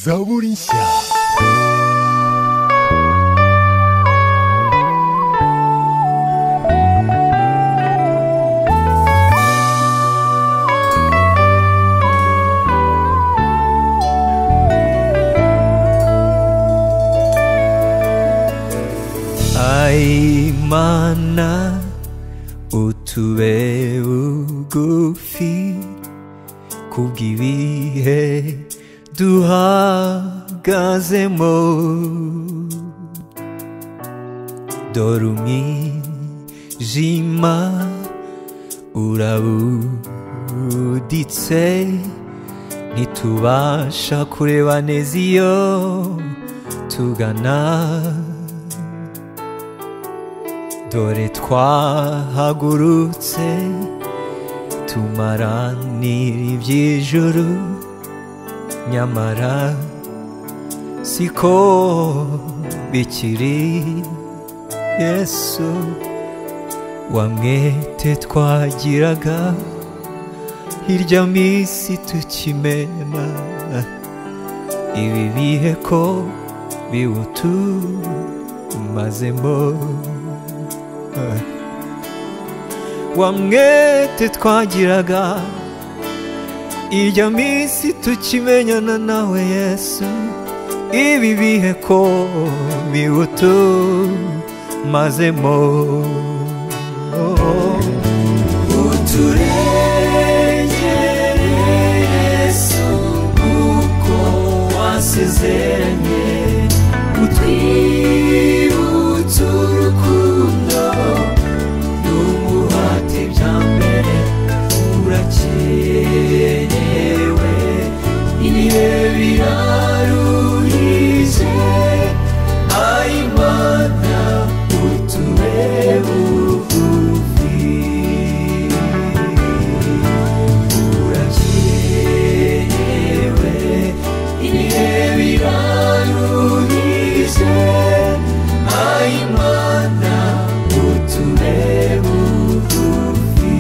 Zaborinsia. Ai mana utue ugufi kugiwihe duhagazemo dorumijima urabuditse ntitubasha kureba neza iyo tugana dore twahagurutse tumaranira iby'ijuru nyamara siko bikiri yesu wa mwete twagiraga hirya minsi tukimena ibi bihe ko biwutumazemo wa mwete twagiraga irya minsi tukimenyana nawe yesu ibi bihe ko biwutumazemo uturengere yesu kuko wasezeranye utwibutsa urukundo n'umuhati bya mbere urakenewe ibihe biraruhije ayimana utube bugufi urakenewe ibihe biraruhije ayimana utube bugufi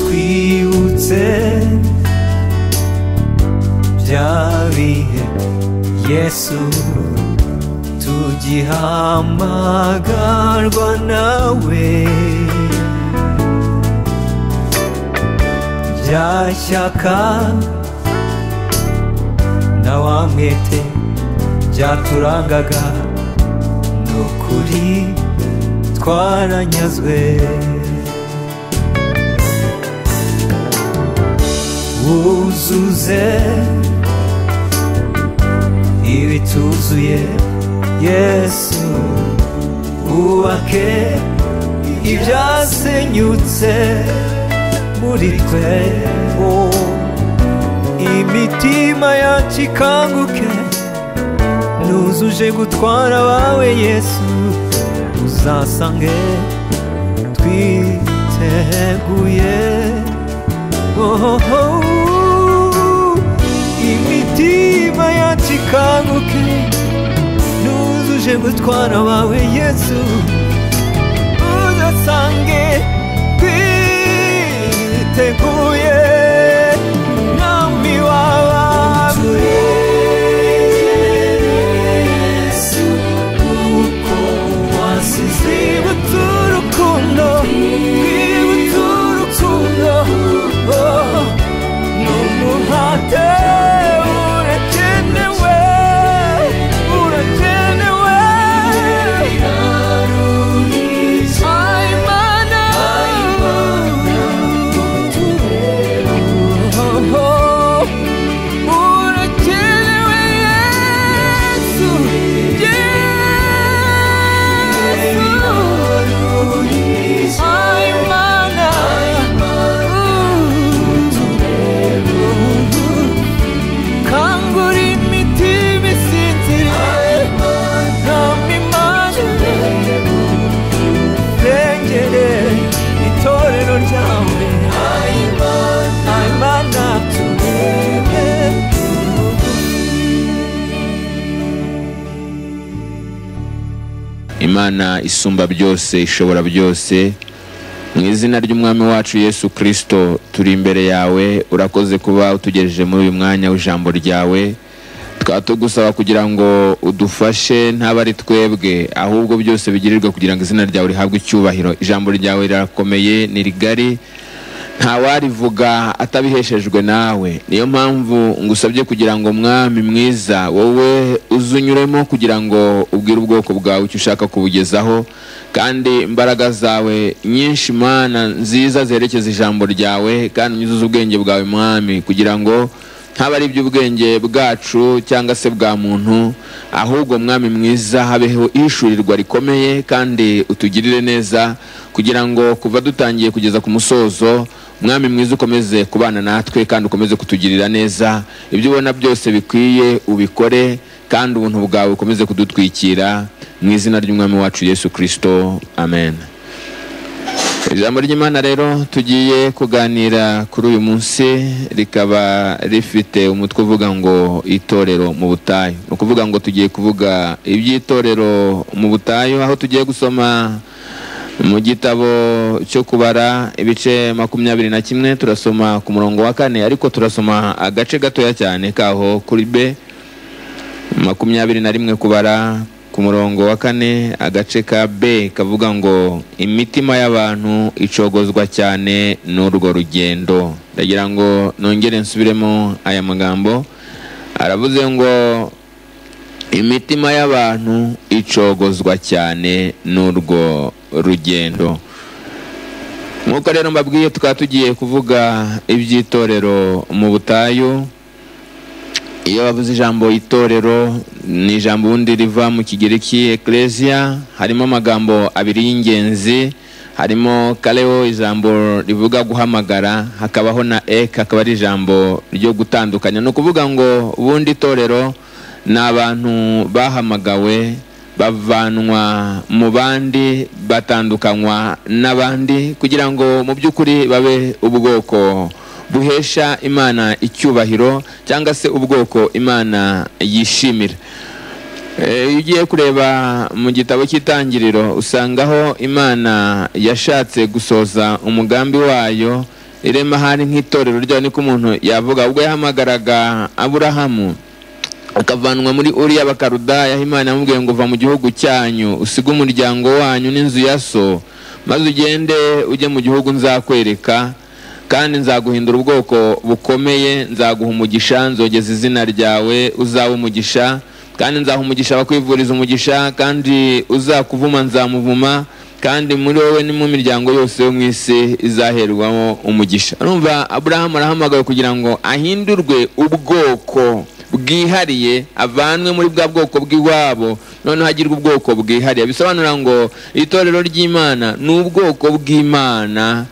twibutse bya bihe yesu tugihamagarwa nawe bya shyaka na wa mwete byaturangaga ni ukuri twaranyazwe wuzuze ibituzuye yesu wubake ibyasenyutse muri twe oh. imitima yacu ikanguke nuzuje gutwara abawe yesu uzasange twiteguye oh, oh, oh. imitima yacu ikanguke nuzuje gutwara abawe yesu udasange twiteguye mwami w'abami twibutse urukundo twibutse urukundo oh, n'umuhate urakenewe urakenewe Ay, mana. imana isumba byose ishobora byose mu izina ry'umwami wacu yesu kirisito turi imbere yawe urakoze kuba utugejeje muri uyu mwanya w'ijambo ryawe tukaba tugusaba kugira ngo udufashe ntabari ari twebwe ahubwo byose bigirirwe kugira ngo izina ryawe rihabwe icyubahiro ijambo ryawe rirakomeye ni rigari ntawarivuga atabiheshejwe nawe niyo mpamvu ngusabye kugira ngo mwami mwiza wowe uzunyuremo kugira ngo ubwire ubwoko bwawe icyo ushaka kubugezaho kandi imbaraga zawe nyinshi mana nziza zerekeza ijambo ryawe kandi unyuzuze ubwenge bwawe mwami kugira ngo ntaba ari iby'ubwenge bwacu cyangwa se bwa muntu ahubwo mwami mwiza habeho ishurirwa rikomeye kandi utugirire neza kugira ngo kuva dutangiye kugeza ku musozo mwami mwiza ukomeze kubana natwe kandi ukomeze kutugirira neza ibyo ubona byose bikwiye ubikore kandi ubuntu bwawe ukomeze kudutwikira mu izina ry'umwami wacu yesu kirisito amen ijambo ry'imana rero tugiye kuganira kuri uyu munsi rikaba rifite umutwe uvuga ngo itorero mu butayu ni ukuvuga ngo tugiye kuvuga iby'itorero mu butayu aho tugiye gusoma mu gitabo cyo kubara ibice makumyabiri na kimwe turasoma ku murongo wa kane ariko turasoma agace gatoya cyane kaho kuri be makumyabiri na rimwe kubara ku murongo wa kane agace ka b kavuga ngo imitima y'abantu icogozwa cyane n'urwo rugendo ndagira ngo nongere nsubiremo aya magambo aravuze ngo imitima y'abantu icogozwa cyane n'urwo rugendo nk'uko rero mbabwiye tukaba tugiye kuvuga iby'itorero mu butayu iyo bavuze ijambo itorero ni ijambo ubundi riva mu kigereki ekereziya harimo amagambo abiri y'ingenzi harimo kareo ijambo rivuga guhamagara hakabaho na eke akaba ari ijambo ryo gutandukanya ni ukuvuga ngo ubundi itorero ni abantu bahamagawe bavanwa mu bandi batandukanywa n'abandi kugira ngo mu by'ukuri babe ubwoko buhesha imana icyubahiro cyangwa se ubwoko imana yishimira iyo ugiye kureba mu gitabo cy'itangiriro usangaho imana yashatse gusoza umugambi wayo irema hari nk'itorero ryayo niko umuntu yavuga ubwo yahamagaraga aburahamu akavanwa muri uriya bakarudaya aho imana yamubwiye ngo uva mu gihugu cyanyu usige umuryango wanyu n'inzu ya so maze ugende ujye mu gihugu nzakwereka kandi nzaguhindura ubwoko bukomeye nzaguha umugisha nzogeza izina ryawe uzawe umugisha kandi nzaha umugisha abakwivuriza umugisha kandi uzakuvuma nzamuvuma kandi muri wowe ni mu miryango yose yo mu isi izaherwamo umugisha urumva aburahamu arahamagawe kugira ngo ahindurwe ubwoko bwihariye avanwe muri bwa bwoko bw'iwabo noneho agirwe ubwoko bwihariye bisobanura ngo itorero ry'imana ni ubwoko bw'imana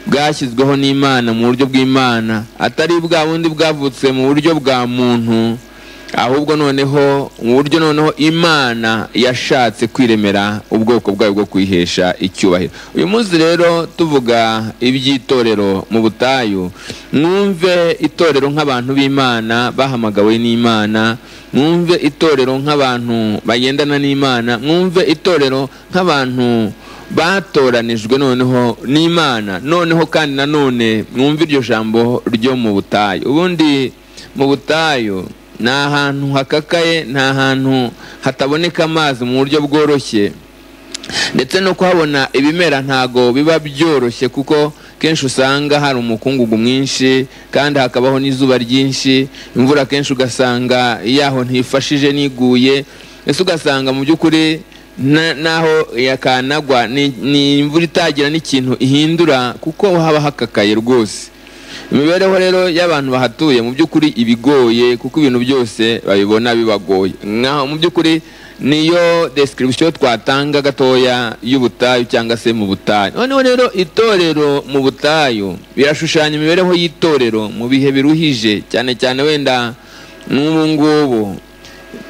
bwashyizweho n'imana mu buryo bw'imana atari bwa bundi bwavutse mu buryo bwa muntu ahubwo noneho mu buryo noneho imana yashatse kwiremera ubwoko bwayo bwo kwihesha icyubahiro uyu munsi rero tuvuga iby'itorero mu butayu mwumve itorero nk'abantu b'imana bahamagawe n'imana mwumve itorero nk'abantu bagendana n'imana mwumve itorero nk'abantu batoranijwe noneho n'imana noneho kandi nanone mwumve iryo jambo ryo mu butayu ubundi mu butayu ni ahantu hakakaye ni ahantu hataboneka amazi mu buryo bworoshye ndetse no kuhabona ibimera ntago biba byoroshye kuko kenshi usanga hari umukungugu mwinshi kandi hakabaho n'izuba ryinshi imvura kenshi ugasanga yaho ntifashije n'iguye ese ugasanga mu by'ukuri n'aho yakanagwa ni imvura itagira n'ikintu ihindura kuko haba hakakaye rwose imibereho rero y'abantu bahatuye mu by'ukuri ibigoye kuko ibintu byose babibona bibagoye nkaho mu by'ukuri niyo description twatanga gatoya y'ubutayu cyangwa se mu butayu noneho rero itorero mu butayu birashushanya imibereho y'itorero mu bihe biruhije cyane cyane wenda n'ubu ngubu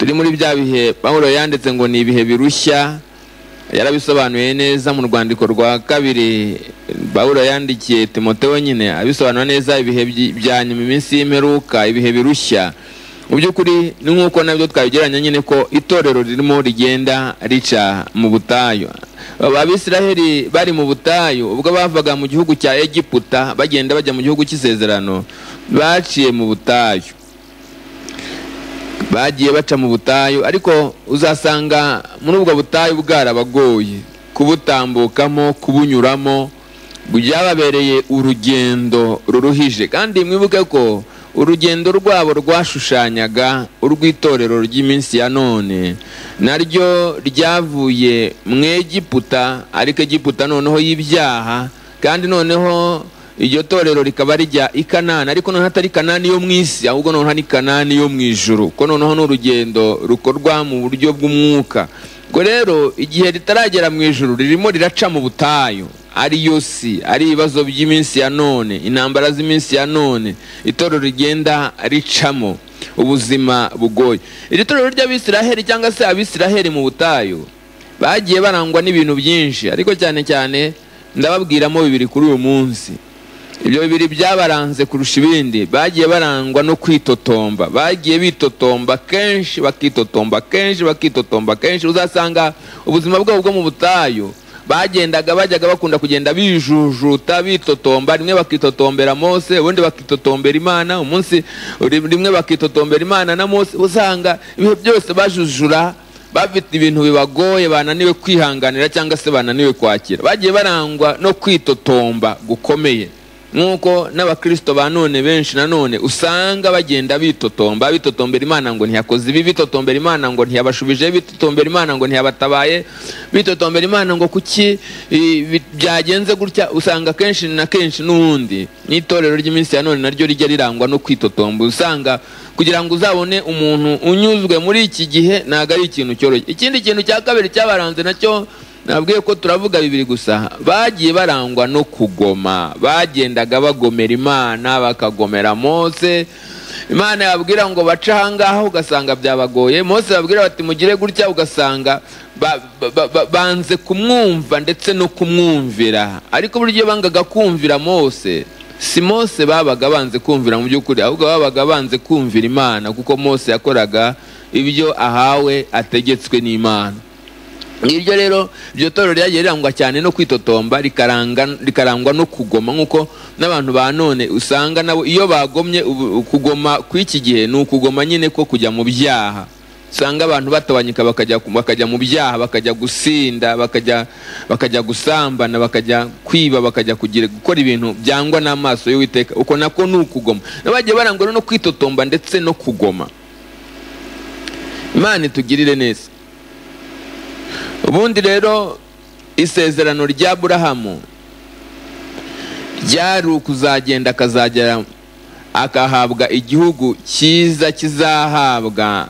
turi muri bya bihe pawulo yanditse ngo ni ibihe birushya yarabisobanuye neza mu rwandiko rwa kabiri Pawulo yandikiye timotewe nyine abisobanura neza ibihe bya nyuma iminsi y'imperuka ibihe birushya mu by'ukuri ni nk'uko nabyo twabigereranya nyine ko itorero ririmo rigenda rica mu butayu abisiraheli bari mu butayu ubwo bavaga mu gihugu cya egiputa bagenda bajya mu gihugu cy'isezerano baciye mu butayu bagiye baca mu butayu ariko uzasanga muri ubwo butayu bwarabagoye kubutambukamo kubunyuramo byababereye urugendo ruruhije kandi mwibuke ko urugendo rwabo rwashushanyaga urw'itorero ry'iminsi ya none naryo ryavuye mu egiputa ariko egiputa noneho y'ibyaha kandi noneho iryo torero rikaba rijya i kanani ariko noneho atari kanani yo mu isi ahubwo noneho ni kanani yo mu ijuru ko noneho ni urugendo rukorwa mu buryo bw'umwuka ubwo rero igihe ritaragera mu ijuru ririmo riraca mu butayu ari yo si ari ibibazo by'iminsi ya none intambara z'iminsi ya none itorero rigenda ricamo ubuzima bugoye iri torero ry'abisiraheli cyangwa se abisiraheli mu butayu bagiye barangwa n'ibintu byinshi ariko cyane cyane ndababwiramo bibiri kuri uyu munsi ibyo bibiri byabaranze kurusha ibindi bagiye barangwa no kwitotomba bagiye bitotomba kenshi bakitotomba kenshi bakitotomba kenshi uzasanga ubuzima bwabo bwo mu butayu bagendaga bajyaga bakunda kugenda bijujuta bitotomba rimwe bakitotombera mose ubundi bakitotombera imana umunsi rimwe bakitotombera imana na mose usanga ibihe byose bajujura bafite ibintu bibagoye bananiwe kwihanganira cyangwa se bananiwe kwakira bagiye barangwa no kwitotomba gukomeye nk'uko n'abakirisito ba none benshi nanone usanga bagenda bitotomba bitotombera imana ngo ntiyakoze ibi bitotombera imana ngo ntiyabashubije bitotombera imana ngo ntiyabatabaye bitotombera imana ngo kuki byagenze gutya usanga kenshi na kenshi n'ubundi n'itorero ry'iminsi ya none naryo rijya rirangwa no kwitotomba usanga kugira ngo uzabone umuntu unyuzwe muri iki gihe ntabwo ari ikintu cyoroshye ikindi kintu cya kabiri cyabaranze nacyo nabwiye ko turavuga bibiri gusa bagiye barangwa no kugoma bagendaga bagomera imana bakagomera mose imana yababwira ngo bace ahangaha ugasanga byabagoye mose babwira bati mugire gutya ugasanga banze kumwumva ndetse no kumwumvira ariko uburyo bangaga kumvira mose si mose babaga banze kumvira mu by'ukuri ahubwo babaga banze kumvira imana kuko mose yakoraga ibyo ahawe ategetswe n'imana ngiryo rero iryo torero ryagiye rirangwa cyane no kwitotomba rikarangwa no kugoma nk'uko n'abantu ba none usanga nabo iyo bagomye kugoma kw'iki gihe ni ukugoma nyine ko kujya mu byaha usanga abantu batabanyika bakajya mu byaha bakajya gusinda bakajya gusambana bakajya kwiba bakajya gukora ibintu byangwa n'amaso y'uwiteka uko nako ni ukugoma bagiye barangwa no kwitotomba ndetse no kugoma imana itugirire neza ubundi rero isezerano rya burahamu ryari ukuzagenda akazagera akahabwa igihugu cyiza kizahabwa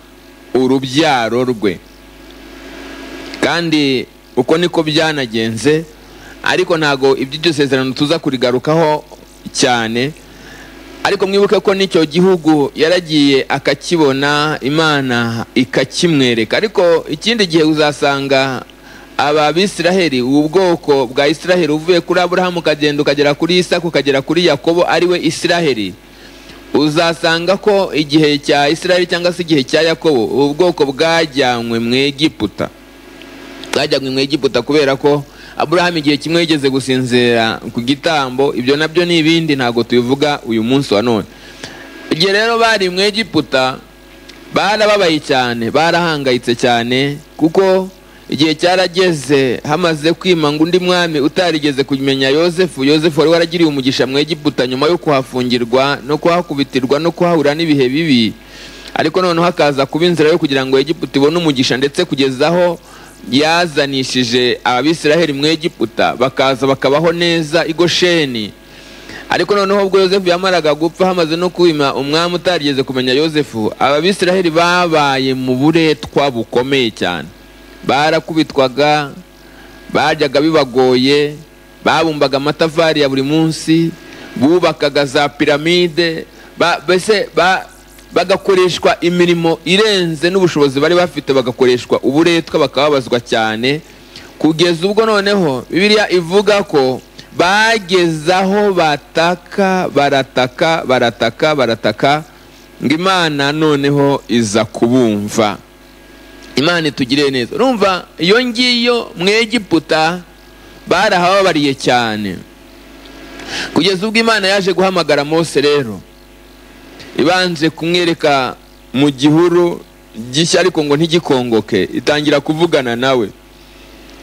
urubyaro rwe kandi uko niko byanagenze ariko ntabwo iby'iryo sezerano tuza kurigarukaho cyane ariko mwibuke ko n'icyo gihugu yaragiye akakibona imana ikakimwereka ariko ikindi gihe uzasanga aba bisiraheli ubu bwoko bwa isiraheli uvuye kuri aburahamu ukagenda ukagera kuri isaka ukagera kuri yakobo ariwe isiraheli uzasanga ko igihe cya isiraheli cyangwa se igihe cya yakobo ubu bwoko bwajyanywe mu egiputa bwajyanywe mu egiputa kubera ko aburahamu igihe kimwe yigeze gusinzira ku gitambo ibyo nabyo ni ibindi ntabwo tubivuga uyu munsi wa none igihe rero bari mu egiputa barababaye cyane barahangayitse cyane kuko igihe cyarageze hamaze kwimanga undi mwami utarigeze kumenya yosefu yosefu wari waragiriye umugisha mu egiputa nyuma yo kuhafungirwa no kuhakubitirwa no kuhahura n'ibihe bibi ariko noneho hakaza kuba inzira yo kugira ngo egiputa ibone umugisha ndetse kugezaho yazanishije abisiraheli mu egiputa bakaza bakabaho neza i gosheni ariko noneho ubwo yosefu yamaraga gupfa hamaze no kwima umwami utarigeze kumenya yosefu ababisiraheli babaye mu buretwa bukomeye cyane barakubitwaga bajyaga bibagoye babumbaga amatafari ya buri munsi bubakaga za piramide mbese bagakoreshwa imirimo irenze n'ubushobozi bari bafite bagakoreshwa uburetwa bakababazwa cyane kugeza ubwo noneho bibiliya ivuga ko bageze aho bataka barataka barataka barataka ngo imana noneho iza kubumva imana itugire neza urumva iyo ngiyo mu egiputa barahababariye cyane kugeza ubwo imana yaje guhamagara mose rero ibanje kumwereka mu gihuru gishya ariko ngo ntigikongoke itangira kuvugana nawe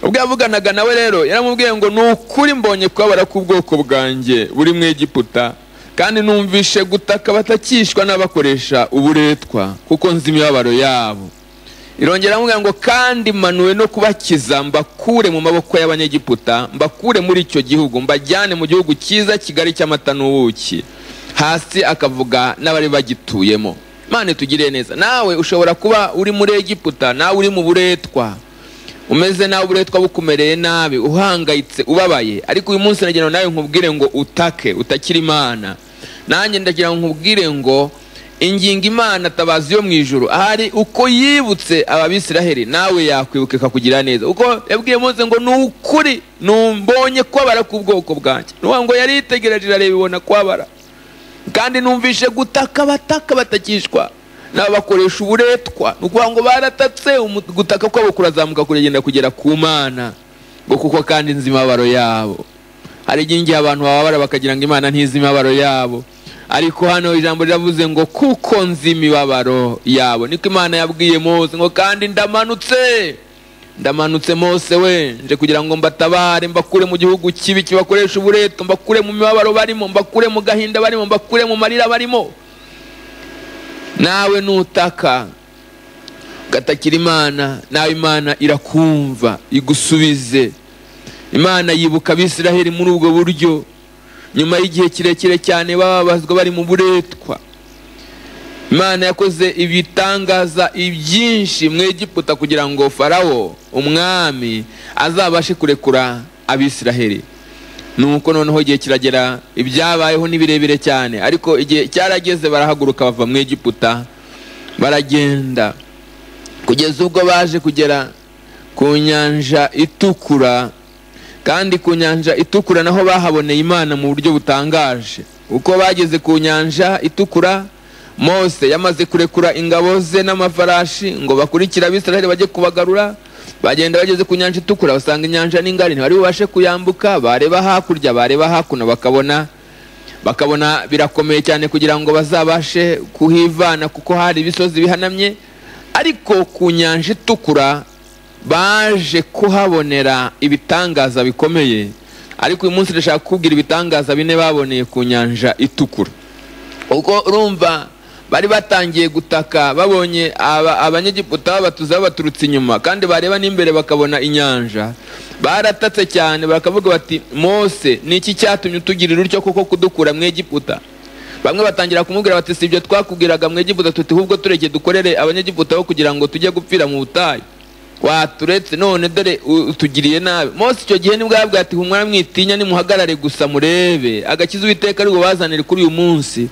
ubwo yavuganaga nawe rero yaramubwiye ngo ni ukuri mbonye kubabara k'ubwoko bwanjye buri mu egiputa kandi numvishe gutaka batakishwa n'abakoresha uburetwa kuko nzi imibabaro yabo irongera aramubwira ngo kandi manuwe no kubakiza mbakure mu maboko y'abanyegiputa mbakure muri icyo gihugu mbajyane mu gihugu cyiza kigali cy'amata n'ubuki hasi akavuga n'abari bagituyemo imana itugiriye neza nawe ushobora kuba uri muri egiputa nawe uri mu buretwa umeze nawe uburetwa bukumereye nabi uhangayitse ubabaye ariko uyu munsi nagira ngo nawe nkubwire ngo utake utakire imana nanjye ndagira ngo nkubwire ngo ingingo imana tabazi yo mu ijoro hari uko yibutse ababisiraheli nawe yakwibuka ikakugira neza uko yabwiye mose ngo ni ukuri numbonye kubabara k'ubwoko bwanjye nuwa ngo yari yitegereje irareba ibona kubabara kandi numvishe gutaka abataka batakishwa n'abakoresha uburetwa ni ukuvuga ngo baratatse umu- gutaka kwabo kurazamuka kuragenda kugera ku mana ngo kuko kandi nzi imibabaro yabo hari igihe igihe abantu bababara bakagira ngo imana ntizi imibabaro yabo ariko hano ijambo riravuze ngo kuko nzi imibabaro yabo niko imana yabwiye mose ngo kandi ndamanutse ndamanutse mose we nje kugira ngo mbatabare mbakure mu gihugu kibi kibakoresha ubureto mbakure mu mibabaro barimo mbakure mu gahinda barimo mbakure mu marira barimo nawe nutaka ugatakira imana nawe imana irakumva igusubize imana yibuka abisiraheli muri ubwo buryo nyuma y'igihe kirekire cyane bababazwa bari mu buretwa imana yakoze ibitangaza ibyinshi mu egiputa kugira ngo farawo umwami azabashe kurekura abisiraheli nuko noneho igihe kiragera ibyabayeho ni birebire cyane ariko igihe cyarageze barahaguruka bava mu egiputa baragenda kugeza ubwo baje kugera ku nyanja itukura kandi ku nyanja itukura naho bahaboneye imana mu buryo butangaje uko bageze ku nyanja itukura mose yamaze kurekura ingabo ze n'amafarashi ngo bakurikire abisiraheli bajye kubagarura bagenda bageze ku nyanja itukura basanga inyanja ni ngari ntibari bubashe kuyambuka bareba hakurya bareba hakuno bakabona bakabona birakomeye cyane kugira ngo bazabashe kuhivana kuko hari ibisozi bihanamye ariko ku nyanja itukura baje kuhabonera ibitangaza bikomeye ariko uyu munsi ndashaka kukubwira ibitangaza bine baboneye ku nyanja itukura uko urumva bari batangiye gutaka babonye aba- abanyegiputa babatuza babaturutse inyuma kandi bareba n'imbere bakabona inyanja baratatse cyane bakavuga bati mose ni iki cyatumye utugirira utyo kuko kudukura mu egiputa bamwe batangira kumubwira bati si ibyo twakubwiraga mu egiputa tuti ahubwo tureke dukorere abanyegiputa bo kugira ngo tujye gupfira mu butayu waturetse none dore u- utugiriye nabi mose icyo gihe nibwo yabwira ati humwa mwitinya nimuhagarare gusa murebe agakiza uwiteka ari bubazanire kuri uyu munsi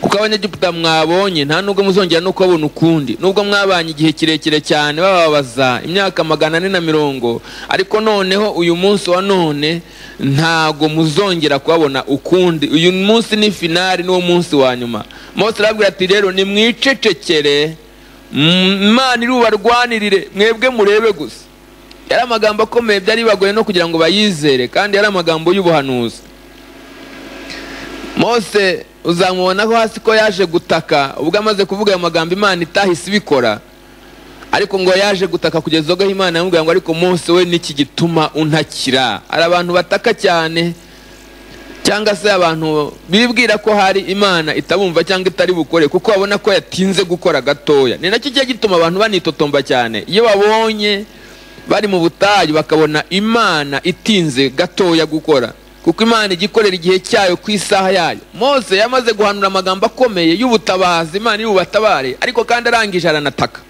kuko abanyegiputa mwabonye nta nubwo muzongera no kubabona ukundi nubwo mwabanye igihe kirekire cyane bababaza imyaka magana ane na mirongo ariko noneho uyu munsi wa none ntago muzongera kubabona ukundi uyu munsi ni finari niwo munsi wa nyuma mose arabwira ati rero nimwicecekere Mm, imana irubarwanirire mwebwe murebe gusa yari amagambo akomeye byari bibagoye no kugira ngo bayizere kandi yari amagambo y'ubuhanuzi mose uzamubonaho hasi ko yaje gutaka ubwo amaze kuvuga ayo magambo imana itahise ibikora ariko ngo yaje gutaka kugeza ubwo imana yamubwira ngo ariko mose we niki gituma untakira hari abantu bataka cyane cyangwa se abantu bibwira ko hari imana itabumva cyangwa itari bukore kuko babona ko yatinze gukora gatoya ni nacyo kijya gituma abantu banitotomba cyane iyo babonye bari mu butayu bakabona imana itinze gatoya gukora kuko imana ijya ikorera igihe cyayo ku isaha yayo mose yamaze guhanura amagambo akomeye y'ubutabazi imana iri bubatabare ariko kandi arangije aranataka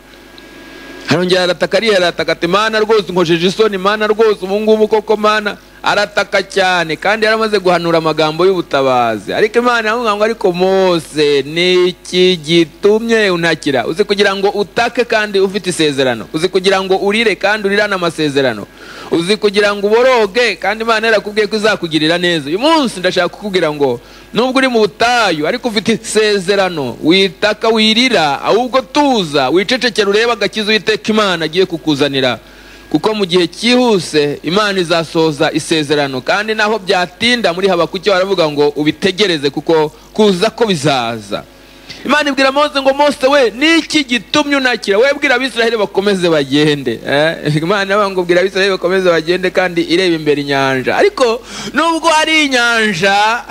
arongera arataka ariyera arataka ati mana rwose nkojeje isoni mana rwose ubungubu koko mana arataka cyane kandi yaramaze guhanura amagambo y'ubutabazi ariko imana iramubwira ngo ariko mose ni iki gitumye untakira uzi kugira ngo utake kandi ufite isezerano uzi kugira ngo urire kandi urirane amasezerano uzi kugira ngo uboroge kandi imana yarakubwiye ko izakugirira neza uyu munsi ndashaka kukubwira ngo nubwo uri mu butayu ariko ufite isezerano witaka wirira ahubwo tuza wicecekera urebe agakiza uwiteka imana agiye kukuzanira kuko mu gihe cyihuse imana izasohoza isezerano kandi naho byatinda muri habakuki baravuga ngo ubitegereze kuko kuza ko bizaza imana ibwira mose ngo mose we niki gitumye unakira we bwira abisiraheli bakomeze bagende eh, imana iravuga ngo bwira abisiraheli bakomeze bagende kandi ireba imbere inyanja ariko nubwo hari inyanja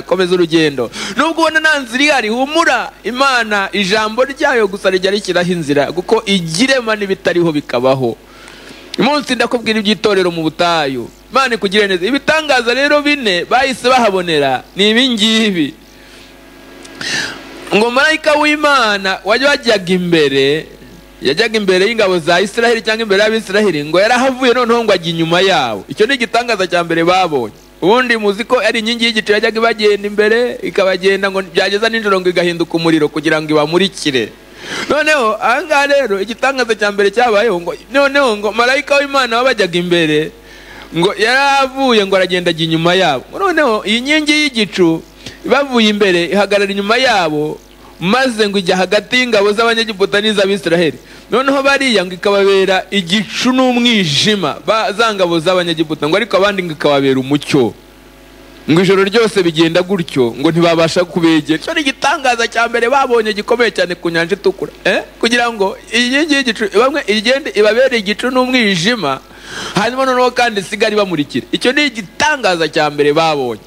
komeza urugendo nubwo ubona nta nzira ihari humura imana ijambo ryayo gusa rijya rishyiraho inzira kuko igirema n'ibitariho bikabaho uyu munsi ndakubwira iby'itorero mu butayu imana ikugire neza ibitangaza rero bine bahise bahabonera ni ibi ngibi ngo marayika w'imana wajya wajyaga imbere yajyaga imbere y'ingabo za isiraheli cyangwa imbere y'abisiraheli ngo yarahavuye noneho ngo ajya inyuma yabo icyo ni igitangaza cya mbere babonye ubundi muzi ko ari inkingi y'igicu yajyaga ibagenda imbere ikabagenda ngo byageza nijoro ngo igahinduka umuriro kugira ngo ibamurikire noneho ahangaha rero igitangaza cya mbere cyabayeho ngo noneho ngo marayika w'imana wabajyaga imbere ngo yaravuye ngo aragenda ajya inyuma yabo Ngo noneho iyi nkingi y'igicu bavuye imbere ihagarara inyuma yabo maze ngo ijya hagati y'ingabo z'abanyegiputa n'iz'abisiraheli noneho bariya ngo ikababera igicu n'umwijima ba- za ngabo z'abanyegiputa ngo ariko abandi ngo ikababera umucyo ngo ijoro ryose bigenda gutyo ngo ntibabasha kubegera icyo ni igitangaza cya mbere babonye gikomeye cyane ku nyanja itukura eh? kugira ngo iyi nkingi y'igicu bamwe igende ibabere igicu n'umwijima hanyuma noneho kandi isigare ibamurikira icyo ni igitangaza cya mbere babonye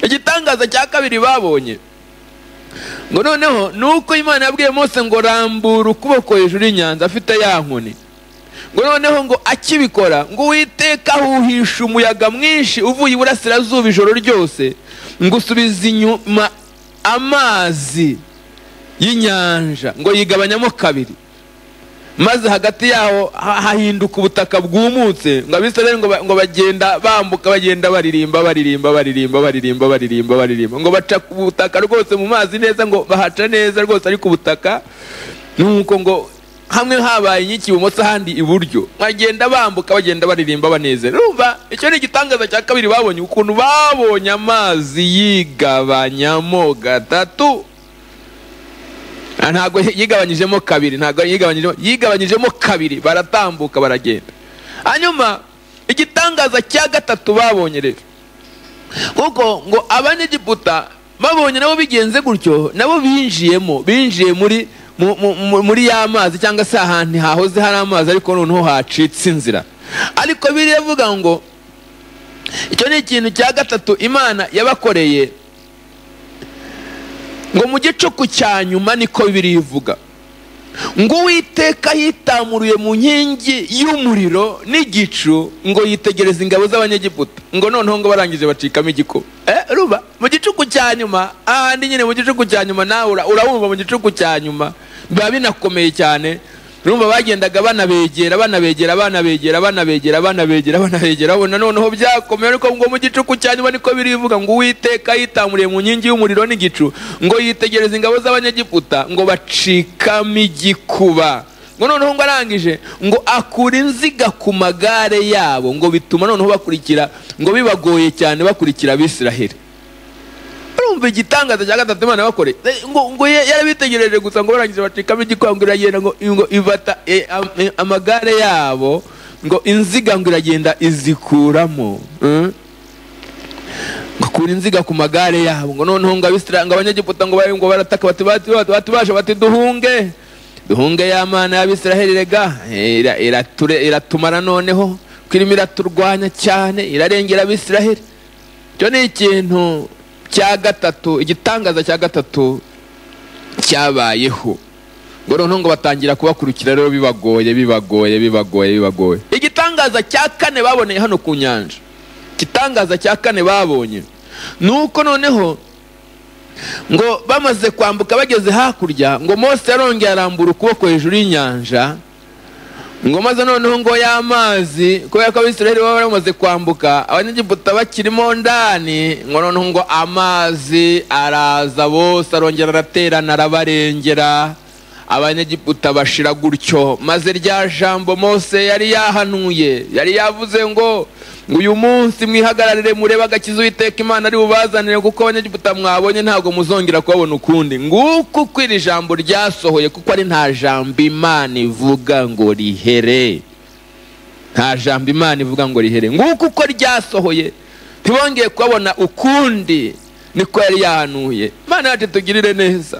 igitangaza cya kabiri babonye ngo noneho ni uko imana yabwiye mose ngo rambura ukuboko hejuru y'inyanza afite ya nkoni ngo noneho ngo akibikora ngo uwiteka ahuhisha umuyaga mwinshi uvuye iburasirazuba ijoro ryose ngo usubiza inyuma amazi y'inyanja ngo yigabanyamo kabiri maze hagati yaho ha- hahinduka ubutaka bwumutse ngo abisirayeli ngo ba- ngo bagenda bambuka bagenda baririmba baririmba baririmba baririmba baririmba baririmba ngo baca ku butaka rwose mu mazi neza ngo bahaca neza rwose ariko ubutaka nuko ngo hamwe habaye inyiki ibumoso ahandi iburyo bagenda bambuka bagenda baririmba banezera urumva icyo ni igitangaza cya kabiri babonye ukuntu babonye amazi yigabanyamo gatatu Ah, ntabwo yigabanyijemo kabiri ntabwo yigabanyijemo yigabanyijemo kabiri baratambuka baragenda hanyuma igitangaza cya gatatu babonye rero kuko ngo abanyegiputa babonye nabo bigenze gutyo nabo binjiyemo binjiye muri mu- mu- mu- muri ya mazi cyangwa se ahantu hahoze hari amazi ariko noneho hacitse inzira ariko biriya avuga ngo icyo ni ikintu cya gatatu imana yabakoreye ngo mu gicuku cya nyuma niko bibiri ivuga ngo uwiteka yitamuruye mu nkingi y'umuriro n'igicu ngo yitegereza ingabo z'abanyegiputa ngo noneho ngo barangije bacikamo igikuba eh, ruba mu gicuku cya nyuma ahandi nyine mu gicuku cya nyuma nawe ura- urabumva mu gicuku cya nyuma biba binakomeye cyane urumva bagendaga banabegera banabegera banabegera banabegera banabegera banabegera babona noneho byakomeye ariko ngo mu gicuku cya nyuma niko birivuga ngo uwiteka yitamuriye mu nkingi y'umuriro n'igicu ngo yitegereza ingabo z'abanyegiputa ngo bacikamo igikuba ngo noneho ngo arangije ngo akura inziga ku magare yabo ngo bituma noneho bakurikira ngo bibagoye cyane bakurikira abisiraheli urumva igitangaza cya gatatu imana bakore ngo ngo ye- yarabitegereje gusa ngo barangije bacikamo igikuba ngo iragenda ngo ngo ibata eh, am- eh, amagare yabo ngo inziga ngo iragenda izikuramo Mm. ngo kura inziga ku magare yabo ngo noneho ngo abisira ngo abanyegiputa ngo bari ngo barataka bati bati bati- batubasha bati duhunge duhunge ya mana y'abisiraheli rega eh, ira- irature- iratumara noneho ko irimo iraturwanya cyane irarengera abisiraheli icyo ni ikintu cya gatatu igitangaza cya gatatu cyabayeho ngo noneho ngo batangira kubakurikira rero bibagoye bibagoye bibagoye bibagoye igitangaza cya kane baboneye hano ku nyanja igitangaza cya kane babonye ni uko noneho ngo bamaze kwambuka bageze hakurya ngo mose yarongeye arambura ukuboko hejuru y'inyanja ngo maze noneho ngo y'amazi kubera ko abisiraheli baba bamaze kwambuka abanyegiputa bakirimo ndani ngo noneho ngo amazi araza bose arongera araterana arabarengera abanyegiputa bashira gutyo maze rya jambo mose yari yahanuye yari yavuze ngo ngo uyu munsi mwihagararire murebe agakiza uwiteka imana ari bubazanire kuko abanyegiputa mwabonye ntabwo muzongera kubabona ukundi nguku uko iri jambo ryasohoye kuko ari nta jambo imana ivuga ngo rihere nta jambo imana ivuga ngo rihere nguko uko ryasohoye ntibongeye kubabona ukundi niko yari yahanuye imana yacu tugirire neza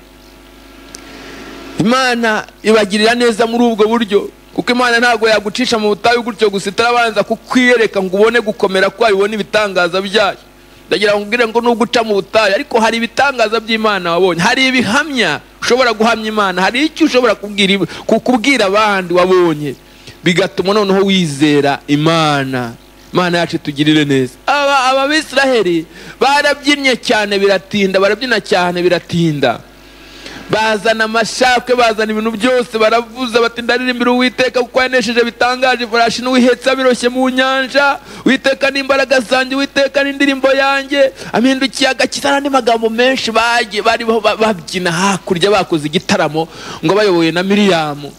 imana ibagirira neza muri ubwo buryo kuko imana ntabwo yagucisha mu butayu gutyo gusa itarabanza kukwiyereka ngo ubone gukomera kwayo ubone ibitangaza byayo ndagira ngo ubwire ngo nuguca mu butayu ariko hari ibitangaza by'imana wabonye hari ibihamya ushobora guhamya imana hari icyo ushobora kubwira iba- ku- kubwira abandi wabonye bigatuma noneho wizera imana imana yacu tugirire neza aba ababisiraheli barabyinnye cyane biratinda barabyina cyane biratinda bazana amashakwe bazana ibintu byose baravuza bati ndaririmbira uwiteka kuko yanesheje bitangaje ifarashi n'uwihetse abiroshye mu nyanja witeka n'imbaraga zanjye witeka n'indirimbo yanjye ampindukiye agakiza n'andi magambo menshi bagiye bari ba- babyina hakurya bakoze igitaramo ngo bayobowe na miriyamu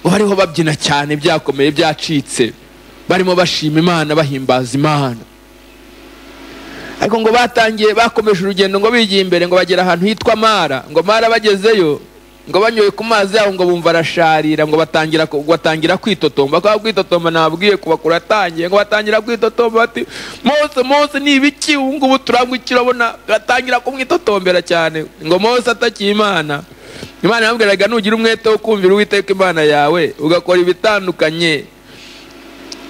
bariho babyina cyane byakomeye byacitse barimo bashima imana bahimbaza imana ariko ngo batangiye bakomeje urugendo ngo bigiye imbere ngo bagera ahantu hitwa mara ngo mara bagezeyo ngo banyoye ku mazi yabo ngo bumva arasharira ngo batangira ku- batangira kwitotomba ko kwitotomba nababwiye kubakura atangiye ngo batangira kwitotomba bati mose mose ni ibiki ubu ngubu turangukira abona batangira kumwitotombera cyane ngo mose atakiye imana imana yamubwiraga nugira umwete wo kumvira uwiteka imana yawe ugakora ibitandukanye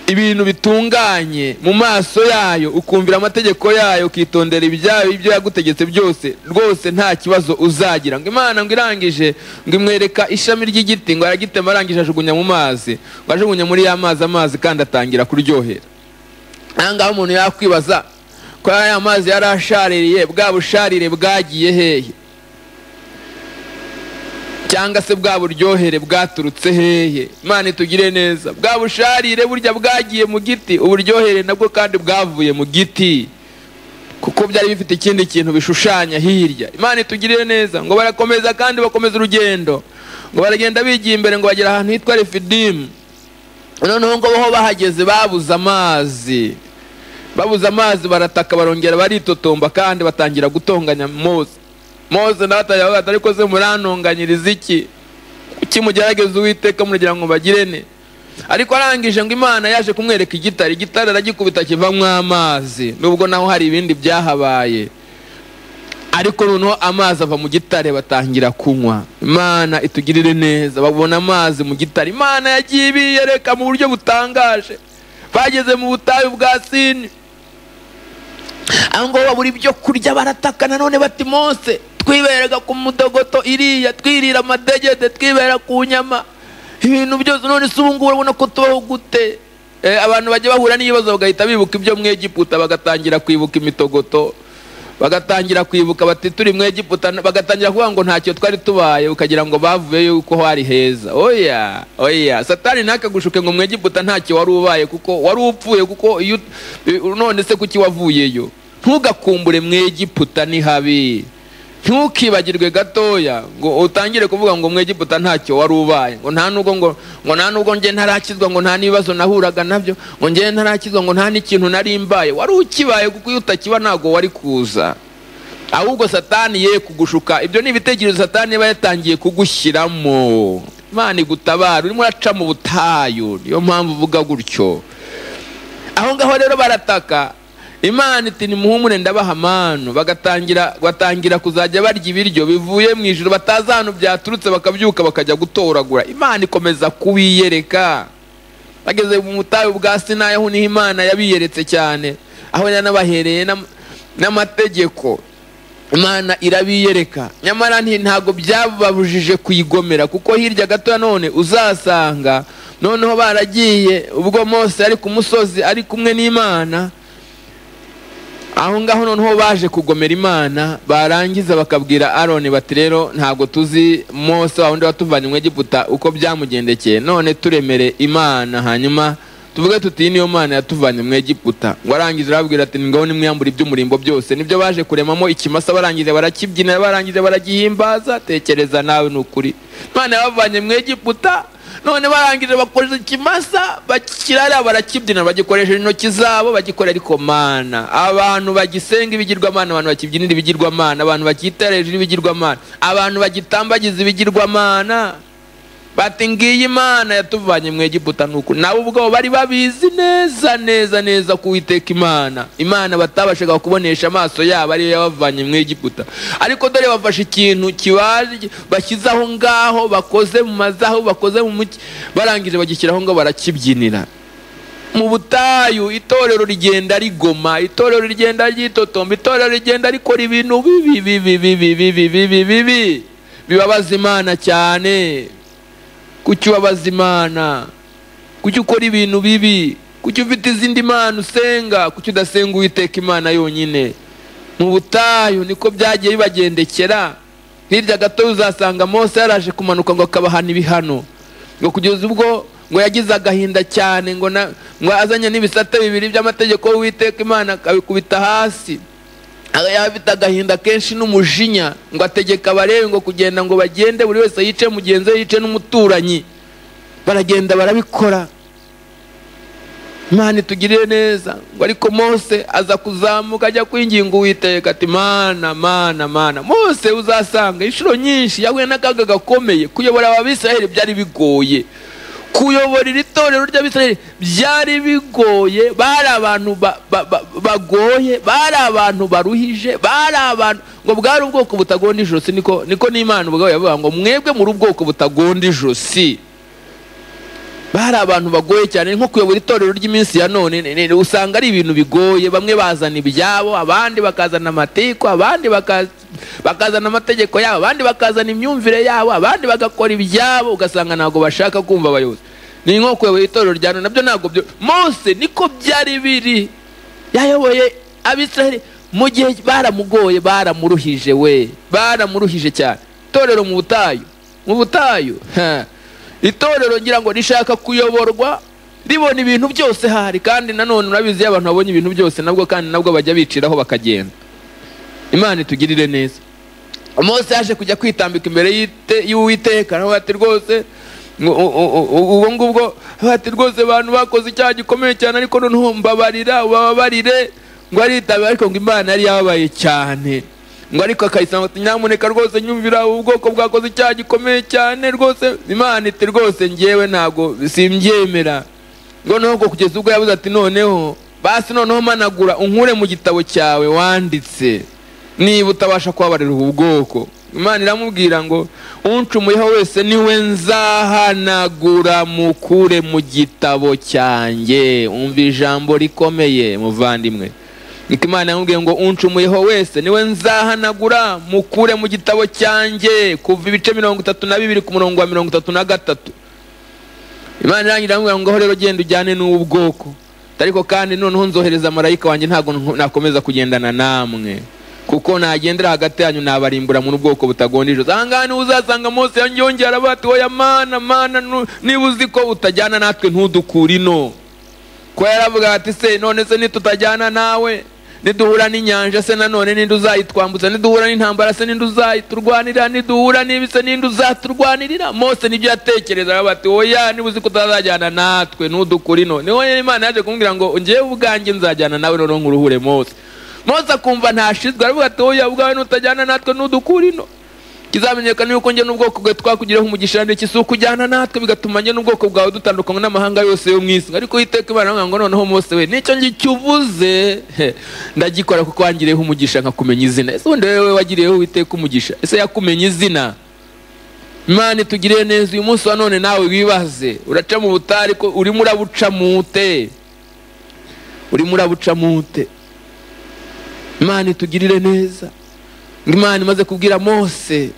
ibintu bitunganye mu maso yayo ukumvira amategeko yayo ukitondera ibyayo ibyo yagutegetse byose rwose nta kibazo uzagira ngo imana ngo irangije ngo imwereka ishami ry'igiti ngo aragitema arangije ajugunya mu mazi ngo ajugunye muri ya mazi amazi kandi atangira kuryohera aha ngaha umuntu yakwibaza ko ya mazi yari ashaririye bwa busharire bwagiye hehe cyangwa se bwa buryohere bwaturutse hehe imana itugire neza bwa busharire burya bwagiye mu giti uburyohere nabwo kandi bwavuye mu giti kuko byari bifite ikindi kintu bishushanya hirya imana itugirire neza ngo barakomeza kandi bakomeza urugendo ngo baragenda bigiye imbere ngo bagera ahantu hitwa refidimu noneho ngo ho bahageze babuze amazi babuze amazi barataka barongera baritotomba kandi batangira gutonganya mose mose nawe atangira kuvuga ati, ariko se muranonganyiriza iki kuki mugerageza uwiteka muragira ngo bagirene ariko arangije ngo imana yaje kumwereka igitare igitare aragikubita kivamwo amazi nubwo naho hari ibindi byahabaye ariko noneho amazi ava mu gitare batangira kunywa imana itugirire neza babona amazi mu gitare imana yagiye ibiyereka mu buryo butangaje bageze mu butayu bwa sini aho ngaho babura ibyo kurya barataka nanone bati mose twiberega ku mudogoto iriya twirira amadegede twibera ku nyama ibintu byose none se ubungubu urabona ko tubaho gute Eh, abantu bajya bahura n'ibibazo bagahita bibuka ibyo mu egiputa bagatangira kwibuka imitogoto bagatangira kwibuka bati turi mu egiputa bagatangira kuvuga ngo ntacyo twari tubaye ukagira ngo bavuye yuko hari heza oya oya satani ntakagushuke ngo mu egiputa ntacyo wari ubaye kuko wari upfuye kuko iyo ut- none se kuki wavuyeyo ntugakumbure mu egiputa ni habi ntukibagirwe gatoya ngo utangire kuvuga ngo mu egiputa ntacyo wari ubaye ngo nta nubwo ngo ngo nta nubwo njye ntarakizwa ngo nta n'ibibazo nahuraga nabyo ngo njye ntarakizwa ngo nta n'ikintu nari mbaye wari ukibaye kuko iyo utakiba ntabwo wari kuza ahubwo satani ye kugushuka ibyo ni ibitekerezo satani yaba yatangiye kugushyiramo imana igutabara urimo uraca mu butayu niyo mpamvu uvuga gutyo aho ngaho rero barataka imana iti nimuhumure ndabaha amanu bagatangira batangira kuzajya barya ibiryo bivuye mu ijoro batazi ahantu byaturutse bakabyuka bakajya gutoragura imana ikomeza kubiyereka bageze mu butayu bwa sinayi aho niho imana yabiyeretse cyane aho yanabahereye n'am- n'amategeko imana irabiyereka nyamara nti- ntabwo byababujije kuyigomera kuko hirya gato ya none uzasanga noneho baragiye ubwo mose ari ku musozi ari kumwe n'imana aho ngaho noneho baje kugomera imana barangiza bakabwira aroni bati rero ntabwo tuzi mose wa wundi watuvanye mu egiputa uko byamugendekeye none turemere imana hanyuma tuvuge tuti iyi niyo mana yatuvanye mu egiputa ngo arangije arababwira ati ngaho nimwiyambure iby'umurimbo byose nibyo baje kuremamo ikimasa barangije barakibyina barangije baragihimbaza tekereza nawe ni ukuri imana yabavanye mu egiputa none barangije bakoresha ikimasa bakirara barakibyina bagikoresheje intoki zabo bagikorera ariko mana abantu bagisenga ibigirwamana abantu bakibyinira ibigirwamana abantu bakitara hejuru y'ibigirwamana abantu bagitambagiza ibigirwamana bati ngiyi imana yatuvanye mu egiputa nuko nabo ubwabo bari babizi neza neza neza ko uwiteka imana imana batabashaga kubonesha amaso yabo ariyo yabavanye mu egiputa ariko dore bafashe ikintu kibaje bashyize aho ngaho bakoze mu mazaho bakoze mu muki barangije bagishyiraho ngo barakibyinira mu butayu itorero rigenda rigoma itorero rigenda ryitotomba itorero rigenda rikora ibintu bibi bibi bibi bibi bibi bibi bibabaza imana cyane kuki ubabaza imana kuki ukora ibintu bibi kuki ufite izindi mana usenga kuki udasenga uwiteka imana yonyine mu butayu niko byagiye bibagendekera hirya gato uzasanga mose yaraje kumanuka ngo akabahana ibihano ngo kugeza ubwo ngo yagize agahinda cyane ngo na- ngo azanye n'ibisate bibiri by'amategeko y'uwiteka imana akabikubita hasi aba yaba afite agahinda kenshi n'umujinya ngo ategeka abarebe ngo kugenda ngo bagende buri wese yice mugenzi we yice n'umuturanyi baragenda barabikora imana itugirire neza ngo ariko mose aza kuzamuka ajya kwinginga uwiteka ati mana mana mana mose uzasanga inshuro nyinshi yahuye n'akaga gakomeye kuyobora ababisiraheli byari bigoye kuyobora iri torero ry'abisiraheli byari bigoye bari abantu ba- ba- ba- bagoye bari abantu baruhije bari abantu ngo bwari ubwoko butagonda ijosi niko niko n'imana ubwayo yavuga ngo mwebwe muri ubwoko butagonda ijosi bari abantu bagoye cyane ni nko kuyobora itorero ry'iminsi ya none ni- ni- usanga ari ibintu bigoye bamwe bazana ibyabo abandi bakazana amatiku abandi baka- bakazana amategeko yabo abandi bakazana imyumvire yabo abandi bagakora ibyabo ugasanga ntabwo bashaka kumva abayobozi ni nko kuyobora itorero rya none nabyo ntabwo byo mose niko byari biri yayoboye abisiraheli mu gihe baramugoye baramuruhije we baramuruhije cyane itorero mu butayu mu butayu ha. itorero ngira ngo rishaka kuyoborwa ribona ibintu byose hari kandi nanone urabizi iyo abantu babonye ibintu byose nabwo kandi nabwo bajya biciraho bakagenda imana itugirire neza mose yaje kujya kwitambika imbere y'ite- y'uwiteka nawe ati rwose ngo- u- u- u- ubwo ngubwo ati rwose abantu bakoze icyaha gikomeye cyane ariko noneho mbabarira ubabarire ngo aritabira ariko ngo imana yari yababaye cyane ngo ariko akayisanga ati nyamuneka rwose nyumvira ubu bwoko bwakoze icyaha gikomeye cyane rwose imana iti rwose ngewe ntabwo simbyemera noneho ngo kugeza ubwo yabuze ati noneho basi noneho managura unkure mu gitabo cyawe wanditse niba utabasha kubabarira ubu bwoko imana iramubwira ngo uncumuyeho wese niwe nzahanagura mukure mu gitabo cyanjye umva ijambo rikomeye muvandimwe niko imana yamubwiye ngo uncumuyeho wese niwe nzahanagura mukure mu gitabo cyanjye kuva ibice mirongo itatu na bibiri ku murongo wa mirongo itatu na gatatu imana irangira iramubwira ngo ngaho rero genda ujyane n'ubu bwoko ariko kandi noneho nzohereza marayika wanjye ntabwo nko- nakomeza kugendana namwe kuko nagendera hagati yanyu nabarimbura muri ubwoko butagonda ijosi aha ngaha niho uzasanga mose yongera aravuga ati oya mana mana nu- niba uzi ko utajyana natwe ntudukure ino kuba yaravuga ati se none se nitutajyana nawe niduhura n'inyanja se nanone ninde uzayitwambutsa niduhura n'intambara se ninde uzayiturwanira niduhura n'ibi se ninde uzaturwanirira mose nibyo yatekerezaga bati oya niba uzi ko utazajyana natwe ntudukure ino niho rero imana yaje kumubwira ngo ngewe ubwanjye nzajyana nawe noneho ngo uruhure mose mose akumva ntashizwe aravuga ati oya ubwawe nutajyana natwe ntudukure ino kizamenyekana yuko njye n'ubwoko bwawe twakugiraho umugisha ndetse isuku ujyana natwe bigatuma njye n'ubwoko bwawe dutandukanywa n'amahanga yose yo mu isi ariko uwiteka imana aravuga ngo noneho mose we nicyo ngicyo uvuze he, ndagikora kuko wangireho umugisha nkakumenya izina ese ubundi wowe wagiriyeho uwiteka umugisha ese yakumenye izina imana itugirire neza uyu munsi wa none nawe wibaze uraca mu butayu ariko urimo urabucamo ute urimo urabucamo ute imana itugirire neza ngo imana imaze kubwira mose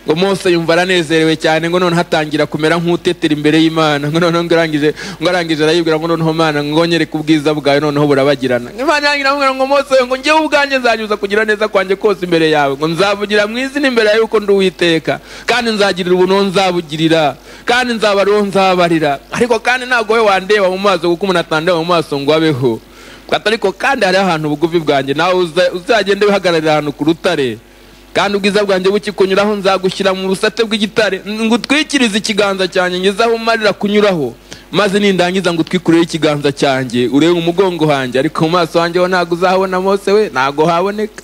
ngo mose yumva aranezerewe cyane ngo noneho atangira kumera nk'utetera imbere y'imana ngo noneho ngo arangije ngo arangije arayibwira ngo noneho mana ngo nyereke ubwiza bwawe noneho burabagirana imana yanjye iramubwira ngo mose ngo njyewe ubwanjye nzanyuza kugira neza kwanjye kose imbere yawe ngo nzavugira mu izina imbere yawe yuko ndi uwiteka kandi nzagirira ubuntu nzabugirira kandi nzaba ariwo nzabarira ariko kandi ntabwo we wandeba mu maso kuko umuntu atandeba mu maso ngo abeho Ati, ariko kandi hariho ahantu ubugufi bwanjye nawe uza- uzagende wihagararira ahantu ku rutare kandi ubwiza bwanjye bukikunyuraho nzagushyira mu busate bw'igitare ngo utwikirize ikiganza cyanjye ngeze aho umarira kunyuraho maze nindangiza ngo utwikureho ikiganza cyanjye urebe umugongo wanjye ariko mu maso wanjye ho ntabwo uzahabona mose we ntabwo haboneka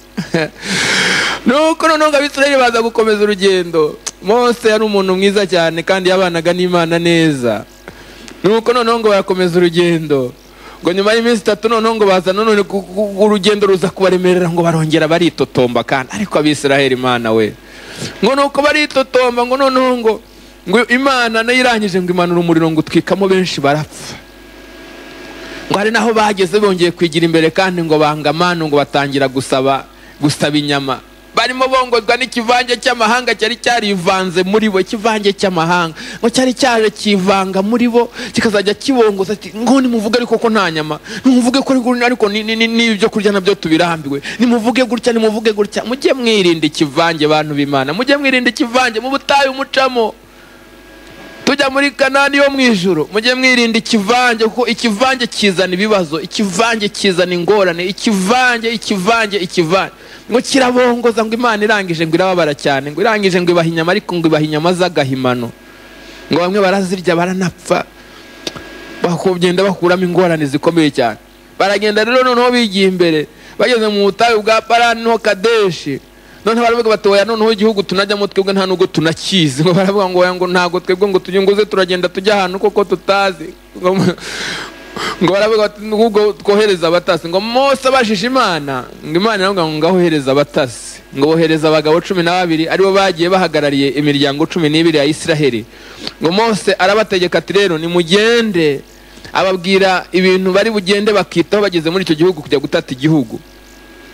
nuko noneho ngo abisirayeli baza gukomeza urugendo mose yari umuntu mwiza cyane kandi yabanaga n'imana neza nuko noneho ngo barakomeza urugendo ngo nyuma y'iminsi itatu noneho ngo baza none urugendo ruza kubaremerera ngo barongera baritotomba kandi ariko abisiraheli imana we ngo nuko baritotomba ngo noneho ngo ngo imana nayo irangije ngo imanura umuriro ngo utwikamo benshi barapfa ngo hari naho bageze bongeye kwigira imbere kandi ngo banga amanu ngo batangira gusaba gusaba inyama barimo bongozwa n'ikivange cy'amahanga cyari cyarivanze muri bo ikivange cy'amahanga ngo cyari cyaje kivanga muri bo kikazajya kibongoza ati ngo nimuvuge ariko ko nta nyama nimuvuge ko ariko- ariko ni- ni- ni- n'ibyo kurya nabyo tubirambiwe nimuvuge gutya nimuvuge gutya mujye mwirinda ikivange bantu b'imana mujye mwirinda ikivange mu butayu mucamo tujya muri kanani yo mu ijoro mujye mwirinda ikivange kuko ikivange kizana ibibazo ikivange kizana ingorane ikivange ikivange ikivange ngo kirabongoza ngo imana irangije ngo irababara cyane ngo irangije ngo ibaha inyama ariko ngo ibaha inyama z'agahimano ngo bamwe barazirya baranapfa bakugenda bakuramo ingorane zikomeye cyane baragenda rero noneho bigiye imbere bageze mu butayu bwa parani no kadeshi noneho baravuga bati oya noneho igihugu tunajyamo twebwe nta nubwo tunakizi ngo baravuga ngo oya ngo ntabwo twebwe ngo tunyunguze turagenda tujya ahantu koko tutazi ngo mu- ngo baravuga bati ahubwo twohereza abatasi ngo mose abajije imana ngo imana iramubwira ngo ngaho ohereza abatasi ngo bohereza abagabo cumi na babiri aribo bagiye bahagarariye imiryango cumi n'ibiri ya isiraheli ngo mose arabategeka ati rero nimugende ababwira ibintu bari bugende bakitaho bageze muri icyo gihugu kujya gutata igihugu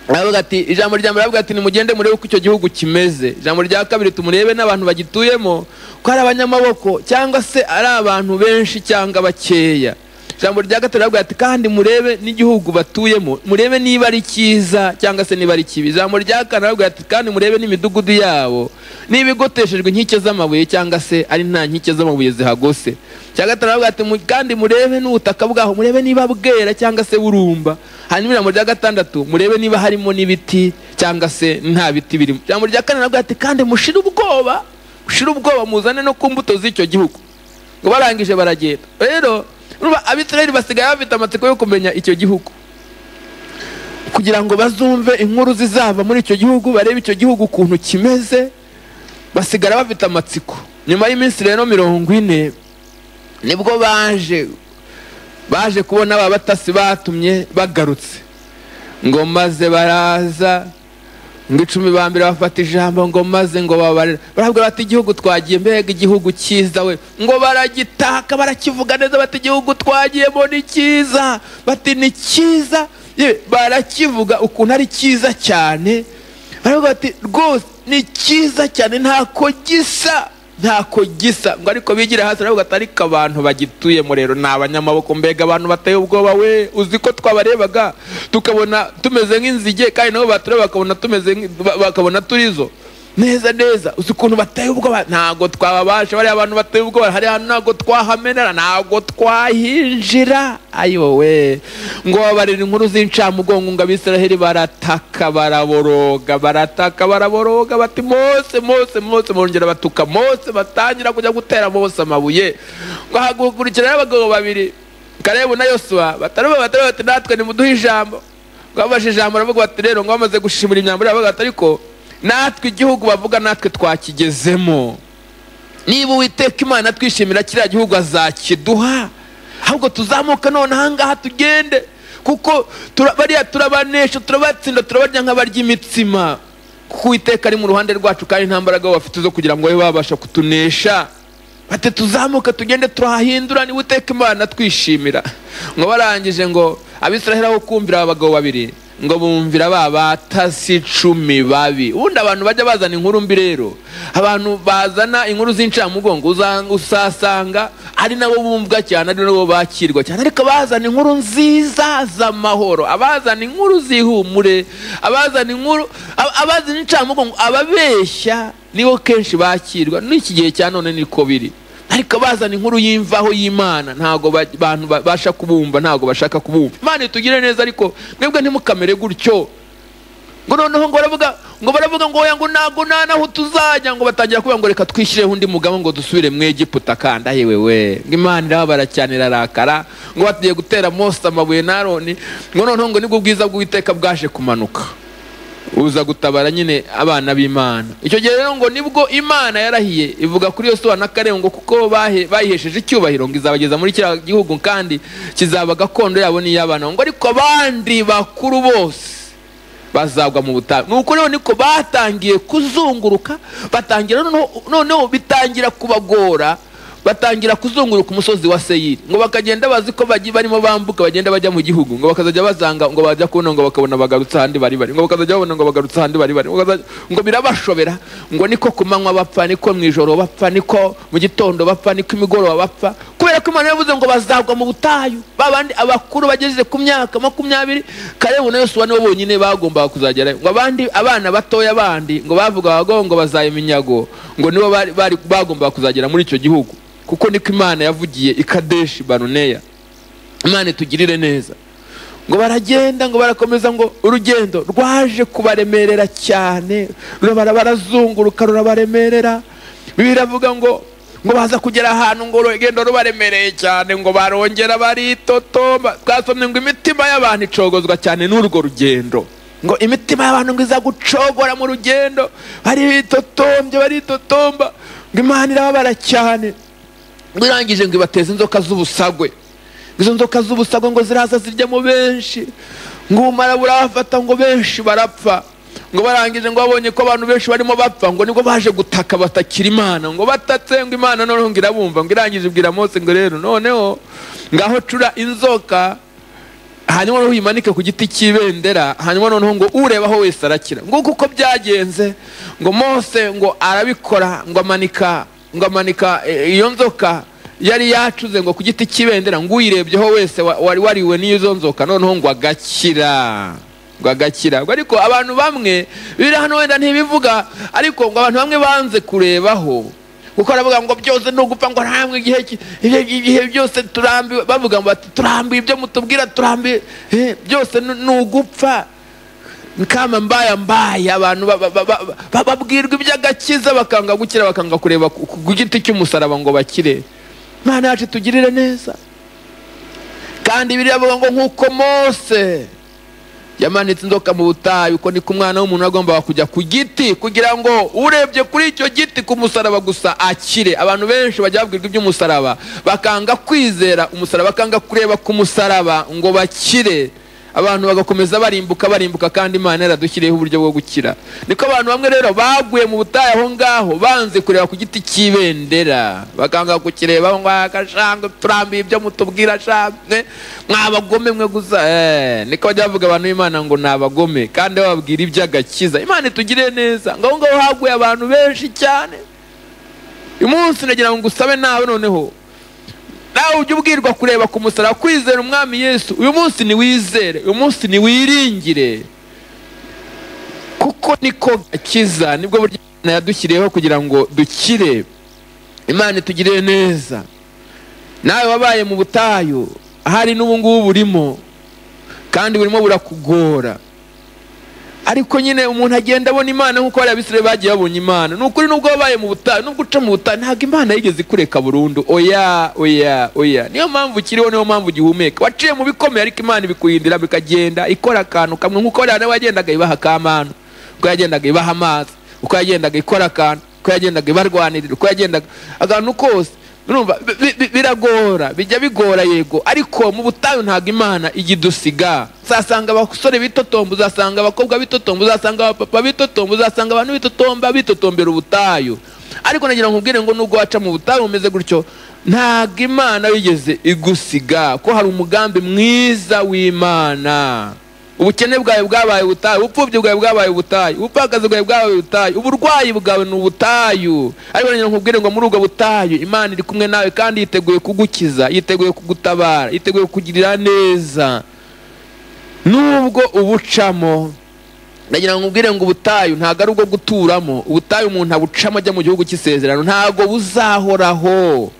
aravuga ati ijambo rya mbere aravuga ati nimugende murebe uko icyo gihugu kimeze ijambo rya kabiri tumurebe n'abantu bagituyemo ko ari abanyamaboko cyangwa se ari abantu benshi cyangwa bakeya ijambo rya gatatu aravuga ati kandi murebe n'igihugu batuyemo murebe niba ari cyiza cyangwa se niba ari kibi ijambo rya kane aravuga ati kandi murebe n'imidugudu yabo niba igoteshejwe inkike z'amabuye cyangwa se ari nta nkike z'amabuye zihagose icya gatanu aravuga ati "Mu- kandi murebe n'ubutaka bwaho murebe niba bwera cyangwa se burumba hanyuma ijambo rya gatandatu murebe niba harimo n'ibiti cyangwa se nta biti birimo ijambo rya kane aravuga ati kandi mushire ubwoba mushire ubwoba muzane no ku mbuto z'icyo gihugu ngo barangije baragenda rero urumva abisirayeli basigaye bafite amatsiko yo kumenya icyo gihugu kugira ngo bazumve inkuru zizava muri icyo gihugu barebe icyo gihugu ukuntu kimeze basigara bafite amatsiko nyuma y'iminsi rero mirongo ine nibwo baje baje kubona ba batasi batumye bagarutse ngo maze baraza ngo icumi ba mbere bafata ijambo ngo maze ngo babarira baravuga bati igihugu twagiye mbega igihugu cyiza we ngo baragitaka barakivuga neza bati igihugu twagiyemo ni cyiza bati ni cyiza yewe barakivuga ukuntu ari cyiza cyane baravuga bati rwose ni cyiza cyane ntako gisa ntako gisa ngo ariko bigira hasi baravuga ati ariko abantu bagituyemo rero ni abanyamaboko mbega abantu bateye ubwoba we uzi ko twabarebaga tukabona tumeze nk'inzige kandi nabo batureba bakabona tumeze nk- ba- bakabona turizo neza neza uzi ukuntu bateye ubwoba ntabwo twababasha bariya abantu bateye ubwoba hari ahantu ntabwo twahamenera ntabwo twahinjira ayowe ngo babarira inkuru z'incamugongo ngo abisiraheli barataka baraboroga barataka baraboroga bati mose mose mose bongera batuka mose batangira kujya gutera mose amabuye ngo hagukurikiraho abagabo babiri karebu na yosuwa batareba batareba bati natwe nimuduhe ijambo ngo babashe ijambo baravuga bati rero ngo bamaze gushimira imyambaro yabo bati ariko natwe igihugu bavuga natwe twakigezemo niba uwiteka imana atwishimira kiriya gihugu azakiduha ahubwo tuzamuke none ahangaha tugende kuko tura- bariya turabanesha turabatsinda turabarya nk'abarya imitsima kuko uwiteka ari mu ruhande rwacu kandi nta mbaraga bafite zo kugira ngo babe babasha kutunesha bati tuzamuke tugende turahindura niba uwiteka imana twishimira ngo barangije ngo abisiraheli aho kumvira aba bagabo babiri ngo bumvira ba batasi cumi babi ubundi abantu bajya bazana inkuru mbi rero abantu bazana inkuru z'incamugongo uzanga- usasanga ari nabo bumvwa cyane ari nabo bakirwa cyane ariko abazana inkuru nziza z'amahoro abazana inkuru zihumure abazana inkuru ab- abazana incamugongo ababeshya nibo kenshi bakirwa n'iki gihe cya none niko biri ariko bazana inkuru y'imvaho y'imana ntabwo ba- abantu babasha kubumva ntabwo bashaka kubumva imana itugire neza ariko mwebwe ntimukamere gutyo ngo noneho ngo baravuga ngo baravuga ngo oya ngo ntabwo nta naho tuzajya ngo batangira kuvuga ngo reka twishyireho undi mugabo ngo dusubire mu egiputa kanda yewe we ngo imana irababara cyane irarakara ngo batugiye gutera mose amabuye na aroni ngo noneho ngo nibwo ubwiza bw'uwiteka bwaje kumanuka uza gutabara nyine abana b'imana icyo gihe rero ngo nibwo imana yarahiye ivuga kuri yosuwa na karengo kuko bahe- bayihesheje icyubahiro ngo izabageza muri kiriya gihugu kandi kizaba gakondo yabo n'iy'abana ngo ariko abandi bakuru bose bazagwa mu butayu ni uko rero niko batangiye kuzunguruka batangira noneho- noneho bitangira kubagora batangira kuzunguruka umusozi wa seyiri ngo bakagenda bazi ko bagiye barimo bambuka bagenda bajya mu gihugu ngo bakazajya bazanga ngo bajya kubona ngo bakabona bagarutse ahandi bari bari ngo bakazajya babona ngo bagarutse ahandi bari bari ngo bakazajya- ngo birabashobera ngo niko ku manywa bapfa niko mu ijoro bapfa niko mu gitondo bapfa niko imigoroba bapfa kubera ko imana yavuze ngo bazagwa mu butayu babandi abakuru bageze ku myaka makumyabiri karebu na yosuwa nibo bonyine bagombaga kuzagerayo ngo abandi abana batoya bandi ngo bavugaga ngo ngo bazaya iminyago ngo nibo bari, bari bagombaga kuzagera muri icyo gihugu kuko niko imana yavugiye i kadeshi baruneya imana itugirire neza ngo baragenda ngo barakomeza ngo urugendo rwaje kubaremerera cyane rurabara barazunguruka rurabaremerera biravuga ngo ngo baza kugera ahantu ngo urugendo rubaremereye cyane ngo barongera baritotomba twasomye ngo imitima y'abantu icogozwa cyane n'urwo rugendo ngo imitima y'abantu ngo iza gucogora mu rugendo baritotombye baritotomba ngo imana irababara cyane ngo irangije ngo ibateze inzoka z'ubusagwe izo nzoka z'ubusagwe ngo ziraza ziryamo benshi ngo ubumara burabafata ngo benshi barapfa ngo barangije ngo babonye ko abantu benshi barimo bapfa ngo nibwo baje gutaka batakira imana ngo batatse ngo imana noneho ngo irabumva ngo irangije ibwira mose ngo rero noneho ngaho cura inzoka hanyuma noneho uyimanike ku giti cy'ibendera hanyuma noneho ngo urebaho wese arakira nguko uko byagenze ngo mose ngo arabikora ngo amanika ngo amanika eh, iyo nzoka yari yacuze ngo ku giti cy'ibendera ngo uyirebyeho wese wa- wari wariwe n'izo nzoka noneho ngo agakira ngo agakira ngo ariko abantu bamwe biri hano wenda ntibivuga ariko ngo abantu bamwe banze kurebaho kuko aravuga ngo byose ni ugupfa ngo ntabwo igihe ki- ibihe- ibihe byose turambiwe bavuga ngo bati turambiwe ibyo mutubwira turambiwe Eh, byose ni ni ugupfa kama mbaya mbaya abantu ba- ba- ba- ba- ba- babwirwa iby'agakiza bakanga gukira bakanga kureba ku ku giti cy'umusaraba ngo bakire mana yacu tugirire neza kandi biriya bavuga ngo nk'uko mose yamanitse inzoka mu butayu uko niko umwana w'umuntu agomba kujya ku giti kugira ngo urebye kuri icyo giti ku musaraba gusa akire abantu benshi bajya babwirwa iby'umusaraba bakanga kwizera umusaraba bakanga kureba ku musaraba ngo bakire abantu bagakomeza barimbuka barimbuka kandi imana yaradushyiriyeho uburyo bwo gukira niko abantu bamwe rero baguye mu butayu aho ngaho banze kureba ku giti cy'ibendera bakanga kukirebaho ngo agashanga turambiye ibyo mutubwira shamwe mwabagome mwe gusa Eh, niko bajya bavuga abantu b'imana ngo ni abagome kandi bababwira iby'agakiza imana itugire neza ngo aho ngaho haguye abantu benshi cyane uyu munsi nagira ngo usabe nawe noneho nawe ujya ubwirwa kureba ku musaraba kwizera umwami yesu uyu munsi niwizere uyu munsi niwiringire kuko niko gakiza nibwo buryo imana yadushyiriyeho kugira ngo dukire imana itugirire neza nawe wabaye mu butayu ahari n'ubu ngubu burimo kandi burimo burakugora ariko nyine umuntu agenda abona imana nk'uko bariya bisire bagiye babonye imana ni ukuri nubwo wabaye mu butayu nubwo uca mu butayu ntabwo imana yigeze ikureka burundu oya oya oya niyo mpamvu ukiriho niyo mpamvu ugihumeka waciye mu bikomeye ariko imana ibikuhindira bikagenda ikora akantu kamwe nk'uko bariya nawe yagendaga ibaha akamanu uko yagendaga ibaha amazi uko yagendaga ikora akantu uko yagendaga ibarwanirira uko yagendaga akantu kose urumva bi- bi- bi- biragora bijya bigora yego ariko mu butayu ntabwo imana ijya idusiga uzasanga abasore bitotomba uzasanga abakobwa bitotomba uzasanga abapapa bitotomba uzasanga abantu bitotomba bitotombera ubutayu ariko nagira ngo nkubwire ngo nubwo waca mu butayu umeze gutyo ntabwo imana yigeze igusiga ko hari umugambi mwiza w'imana ubukene bwawe bwabaye ubutayu ubupfubyi bwawe bwabaye ubutayu ubupfakazi bwawe bwabaye ubutayu uburwayi bwawe ni ubutayu ariko nanjye nkubwire ngo muri ubwo butayu imana iri kumwe nawe kandi yiteguye kugukiza yiteguye kugutabara yiteguye kukugirira neza nubwo ubucamo ndagira ngo ubwire ngo ubutayu ntabwo ari ubwo guturamo ubutayu umuntu abucamo ajya mu gihugu cy'isezerano ntabwo buzahoraho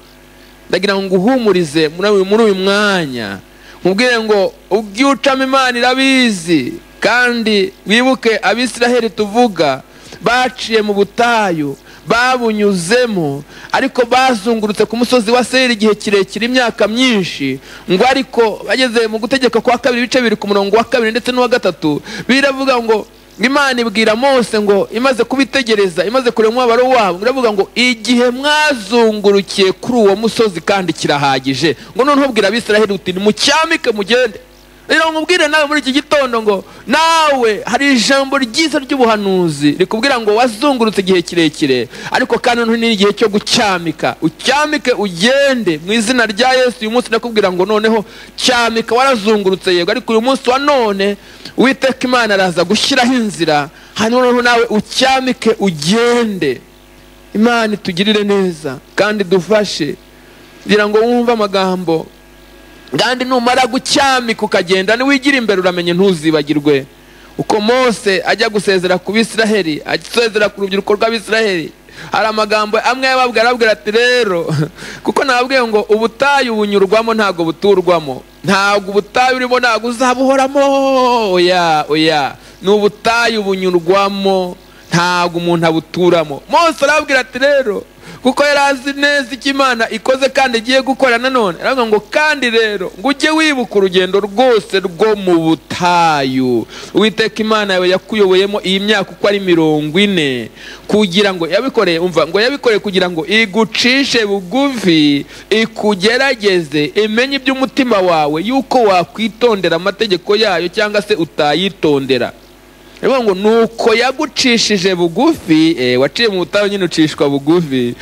ndagira ngo nguhumurize muri uyu- muri uyu mwanya nkubwire ngo ubwo ucamo imana irabizi kandi wibuke abisiraheli tuvuga baciye mu butayu babunyuzemo ariko bazungurutse ku musozi wa seyiri igihe kirekire imyaka myinshi ngo ariko bageze mu gutegeka kwa kabiri ibice biri ku murongo wa kabiri ndetse n'uwa gatatu biravuga ngo imana ibwira mose ngo imaze kubitegereza imaze kureba umubabaro wabo iravuga ngo igihe mwazungurukiye kuri uwo musozi kandi kirahagije ngo noneho ubwira abisiraheli uti nimucyamike mugende rero nkubwire nawe muri iki gitondo ngo nawe hari ijambo ryiza ry'ubuhanuzi rikubwira ngo wazungurutse igihe kirekire ariko kandi noneho ni igihe cyo gucyamika ucyamike ugende mu izina rya yesu uyu munsi ndakubwira ngo noneho cyamika warazungurutse yego ariko uyu munsi wa none uwiteka imana araza gushyiraho inzira hanyuma noneho nawe ucyamike ugende imana itugirire neza kandi dufashe kugira ngo wumve amagambo kandi numara gucyamika ukagenda niwigira imbere uramenye ntuzibagirwe uko mose ajya gusezera ku bisiraheli asezera ku rubyiruko rw'abisiraheli hari amagambo amwe yababwira arabwira ati rero kuko nababwiye ngo ubutayu bunyurwamo ntabwo buturwamo ntabwo ubutayu urimo ntabwo uzabuhoramo oya oya ni ubutayu bunyurwamo ntabwo umuntu abuturamo mose arabwira ati rero kuko yari azi neza icyo imana ikoze kandi igiye gukora nanone aravuga ngo kandi rero ngo ujye wibuka urugendo rwose rwo mu butayu uwiteka imana yawe yakuyoboyemo iyi myaka uko ari mirongo ine kugira ngo yabikoreye umva ngo yabikoreye kugira ngo igucishe bugufi ikugerageze imenye iby'umutima wawe yuko wakwitondera amategeko yayo cyangwa se utayitondera Bivuga ngo nuko yagucishije bugufi eh, waciye mu butayu nyine ucishwa bugufi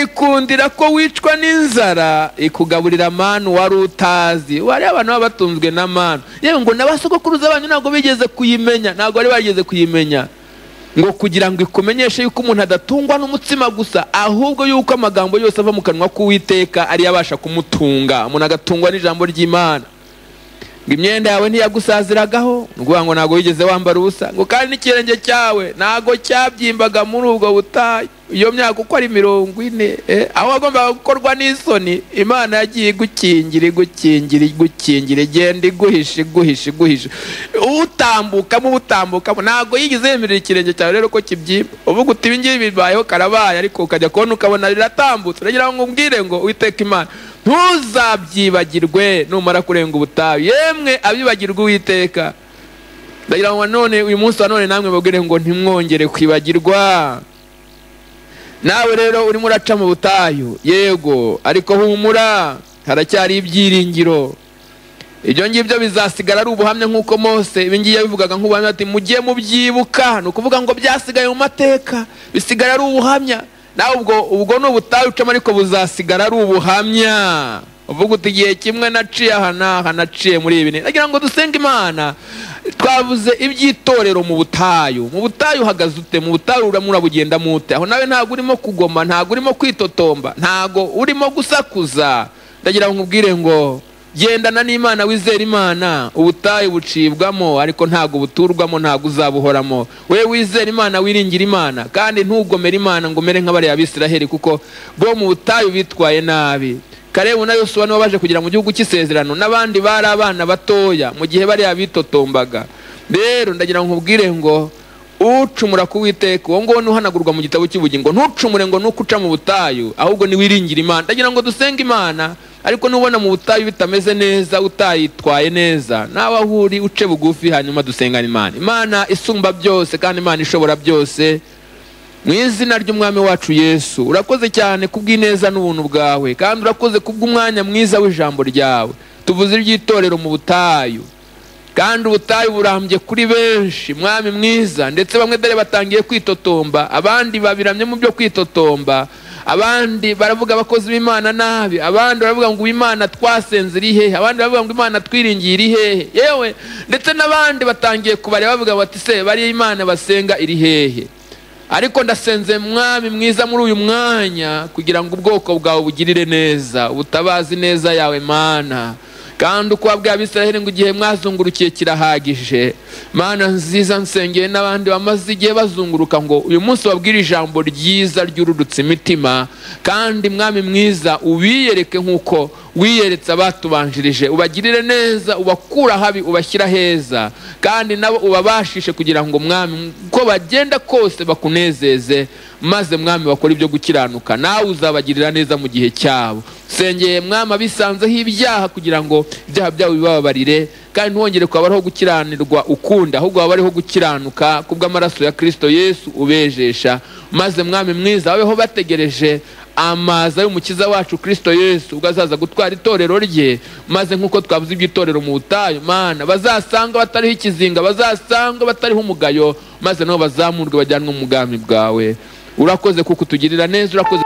ikundira ko wicwa n'inzara ikugaburira manu wari utazi wari abantu baba batunzwe na manu yewe ngo n'abasogokuruza banyu ntabwo bigeze kuyimenya ntabwo bari bageze kuyimenya ngo kugira ngo ikumenyeshe yuko umuntu adatungwa n'umutsima gusa ahubwo yuko amagambo yose ava mu kanwa k'uwiteka ariyo abasha kumutunga umuntu agatungwa n'ijambo ry'imana ngo imyenda yawe ntiyagusaziragaho ni ukuvuga ngo ntabwo wigeze wambara ubusa ngo kandi n'ikirenge cyawe ntabwo cyabyimbaga muri ubwo butayu iyo myaka uko ari mirongo ine eh, aho wagombaga gukorwa n'isoni imana yagiye igukingira igukingira igukingira igenda iguhisha iguhisha iguhisha utambukamo ubutambukamo ntabwo yigeze yemerera ikirenge cyawe rero ko kibyimba uvuga uti ibi ngibi bibayeho karabaye ariko ukajya kubona ukabona riratambutse uragira ngo umbwire ngo witeke imana ntuzabyibagirwe numara kurenga ubutayu yemwe abibagirwa uwiteka ndagira ngo none uyu munsi wa none namwe babwire ngo ntimwongere kwibagirwa nawe rero urimo uraca mu butayu yego ariko humura haracyari ibyiringiro ibyo ngibyo bizasigara ari ubuhamya nk'uko mose ibingibi yabivugaga nk'ubuhamya ati mujye mubyibuka ni ukuvuga ngo byasigaye mu mateka bisigara ari ubuhamya nawe ubwo ubwo ni ubutayu ucamo ariko buzasigara ari ubuhamya uvuga uti igihe kimwe naciye aha n'aha naciye muri ibi nagira ngo dusenge imana twavuze iby'itorero mu butayu mu butayu uhagaze ute mu butayu urabugendamo ute aho nawe ntabwo urimo kugoma ntabwo urimo kwitotomba ntabwo urimo gusakuza ndagira ngo nkubwire ngo gendana n'imana wizera imana ubutayu bucibwamo ariko ntabwo buturwamo ntabwo uzabuhoramo we wizera imana wiringira imana kandi ntugomere imana ngo umere nk'abariya bisiraheli kuko bo mu butayu bitwaye nabi karebu na yosuwa nibo baje kugera mu gihugu cy'isezerano n'abandi bari abana batoya mu gihe bariya bitotombaga rero ndagira ngo nkubwire ngo ucumura ku witeka uwo nguwo ntuhanagurwa mu gitabo cy'ubugingo ntucumure ngo nuko uca mu butayu ahubwo niwiringire imana ndagira ngo dusenge imana ariko nubona mu butayu bitameze neza utayitwaye neza nawe aho uri uce bugufi hanyuma dusengane imana imana isumba byose kandi imana ishobora byose mu izina ry'umwami wacu yesu urakoze cyane kubw'ineza n'ubuntu bwawe kandi urakoze kubw'umwanya mwiza w'ijambo ryawe tuvuze iby'itorero mu butayu kandi ubutayu burambye kuri benshi mwami mwiza ndetse bamwe dore batangiye kwitotomba abandi babiramye mu byo kwitotomba abandi baravuga abakozi b'imana nabi abandi baravuga ngo imana twasenze iri hehe abandi baravuga ngo imana twiringiye iri hehe yewe ndetse n'abandi batangiye kubareba bavuga bati se bariya imana basenga iri hehe ariko ndasenze mwami mwiza muri uyu mwanya kugira ngo ubwoko bwawe bugirire neza ubutabazi neza yawe mana kandi uko wabwiye abisiraheli ngo igihe mwazungurukiye kirahagije mana nziza nsengeye n'abandi bamaze igihe bazunguruka ngo uyu munsi wabwire ijambo ryiza ryururutse imitima kandi mwami mwiza ubiyereke nk'uko wiyeretse abatubanjirije ubagirire neza ubakura habi ubashyira heza kandi nabo ubabashishe kugira ngo mwami uko bagenda kose bakunezeze maze mwami bakora ibyo gukiranuka nawe uzabagirira neza mu gihe cyabo sengeye mwami abisanzeho ibyaha kugira ngo ibyaha byabo bibabarire kandi ntihongere kuba bariho gukiranirwa ukunda ahubwo baba bariho gukiranuka kubw'amaraso ya kirisito yesu ubejesha maze mwami mwiza babeho bategereje amaza y'umukiza wacu kirisito yesu ubwo azaza gutwara itorero rye maze nk'uko twavuze iby'itorero mu butayu mana bazasanga batariho ikizinga bazasanga batariho umugayo maze nabo bazamurwe bajyanwe mu bwami bwawe urakoze kuko utugirira neza urakoze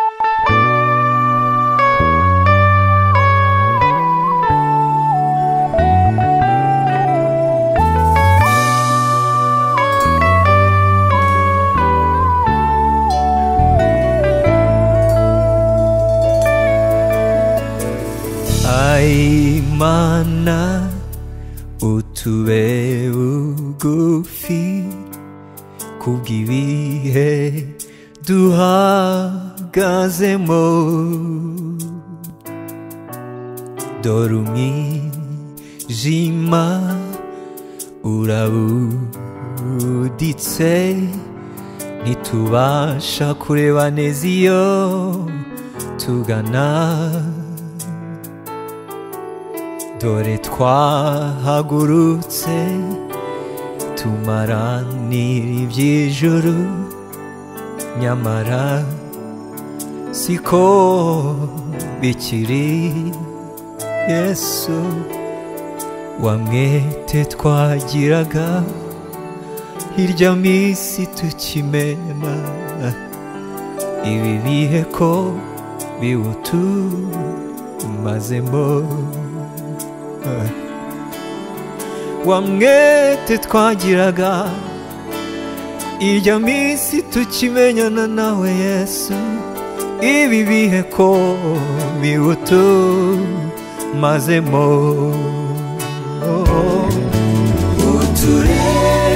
Ai mana utube bugufi kubwibihe duhagazemo dore umwijima urabuditse ntitubasha kureba neza iyo tugana dore twahagurutse tumaranira iby'ijuru nyamara siko bikiri yesu wamwete twagiraga hirya minsi tukimena ibi bihe ko biwutumazemo wamwete twagiraga irya minsi tukimenyana nawe yesu ibi bihe ko biwutumazemo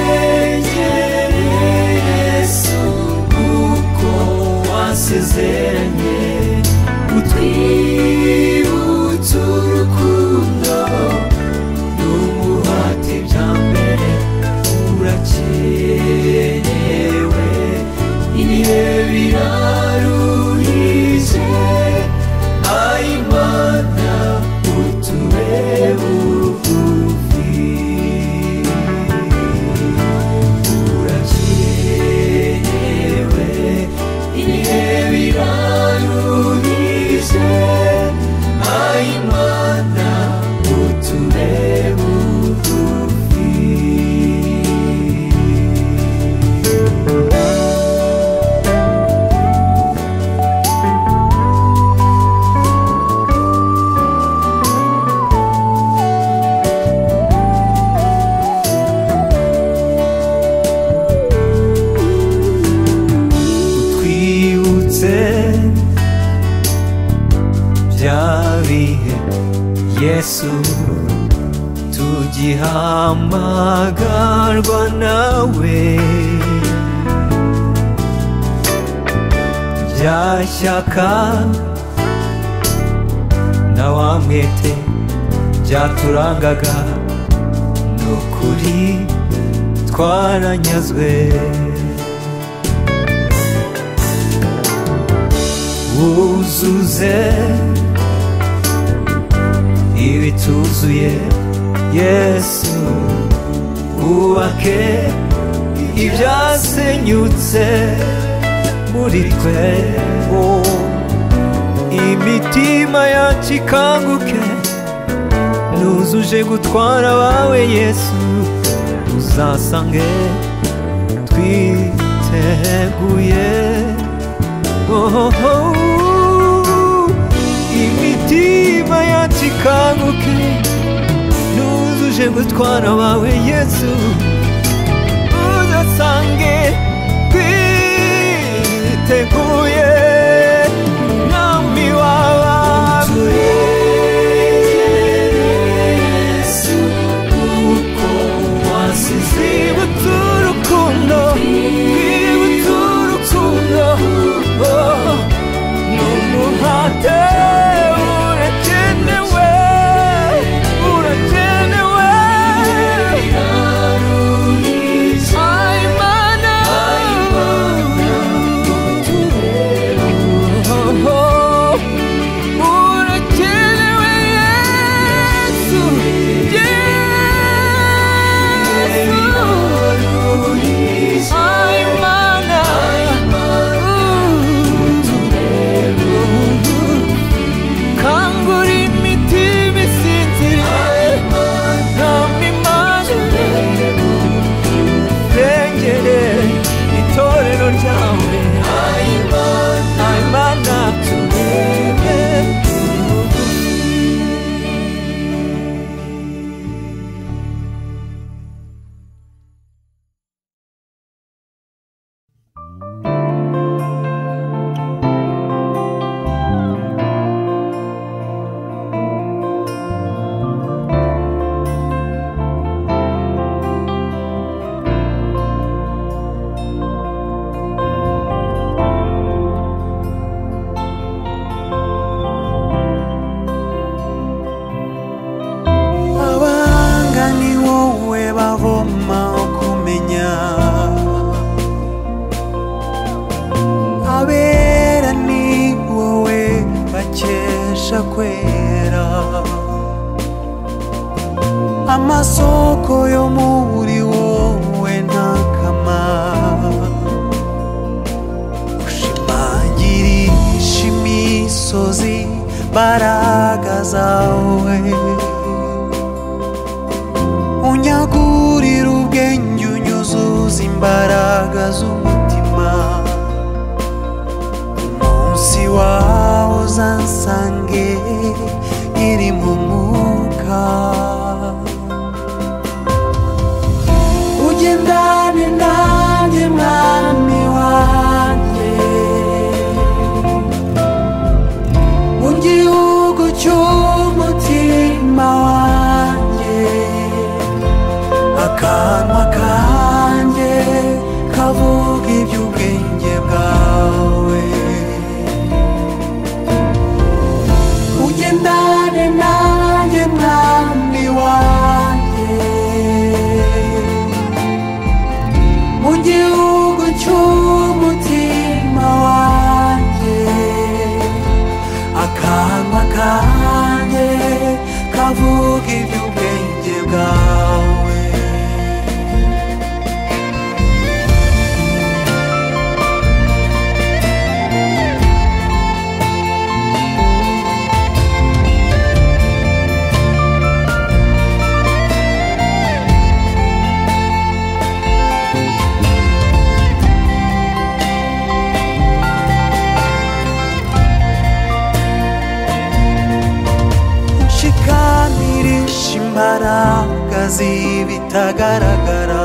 uturengere yesu kuko wasezeranye utwibutse urukundo n'umuhate bya mbere urakenewe ibihe biraruhije ayimana utube bugufi urakenewe ibihe biraruhije ayimana utube bugufi twibutse bya bihe yesu tugihamagarwa nawe bya shyaka na wa mwete byaturangaga ni ukuri twaranyazwe wuzuze ibituzuye yesu wubake ibyasenyutse muri twe oh. imitima yacu ikanguke nuzuje gutwara abawe yesu uzasange twiteguye oh, oh, oh. imitima yacu ikanguke nuzuje gutwara abawe yesu uzasange twiteguye nami wabawe kuko wasize ibutse urukundo ibutse urukundo oh, n'umuhate urakenewe urakenewe Ay, Mana. Oh, oh. Urakenewe Yesu Yesu Ay, Mana. Kangura imitima isinziriye Ntampa imana urengere itorero ryawe ayimana turebe abanga ni wowe bavoma kumenya abera ni wowe bakesha kwera amasoko yo muri wowe nta kamaro ushimangirisha imisozi mbaraga zawe unyagurira ubwenge unyuzuza imbaraga z'umutima umunsi wawe uzansange iri mu mwuka ugendane nanjye mwami wanjye mu gihugu cy'umutima wanjye akanwa kanjye kavuga iby'ubwenge bwawe ugendane nanjye mwami wanjye mu gihugu cy'umutima wanjye akanwa kanjye kavuga iby'ubwenge bwawe nshikamirisha imbaraga z'ibitagaragara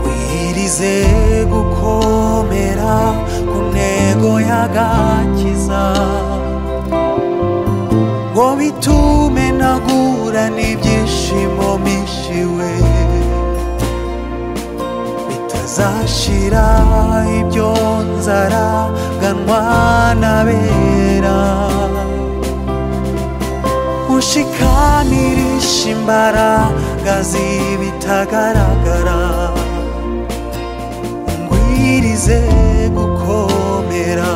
wirize gukomera ku ntego y'agakiza ngo bitume nagura n'ibyishimo bishiwe bitazashira ibyo nzara ganwa n'abera ushikamirisha imbaraga z'ibitagaragara ngwirize gukomera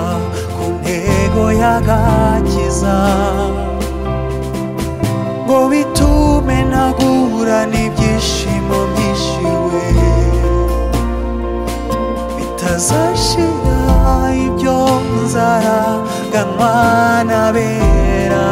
ku ntego y'agakiza ngo bitume nagura n'ibyishimo byishiwe bitazashira ibyo nzara ganwa n'abera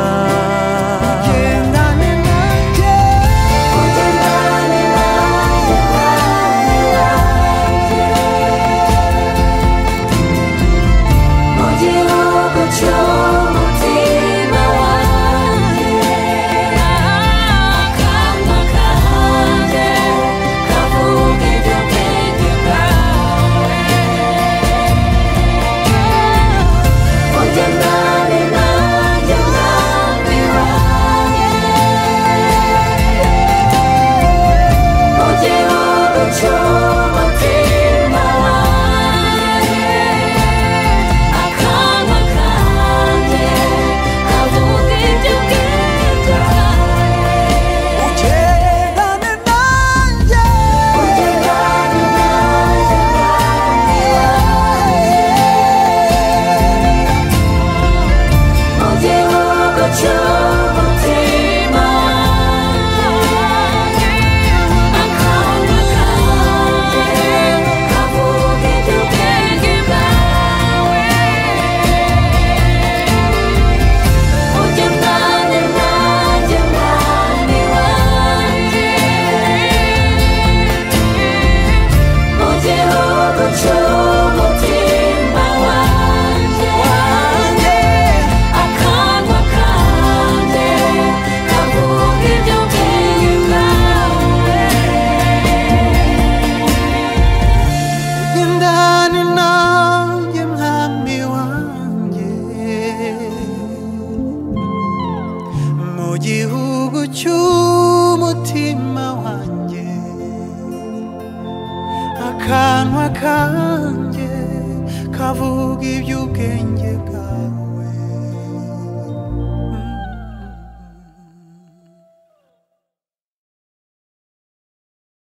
akanwa kanjye kavuga iby'ubwenge bwawe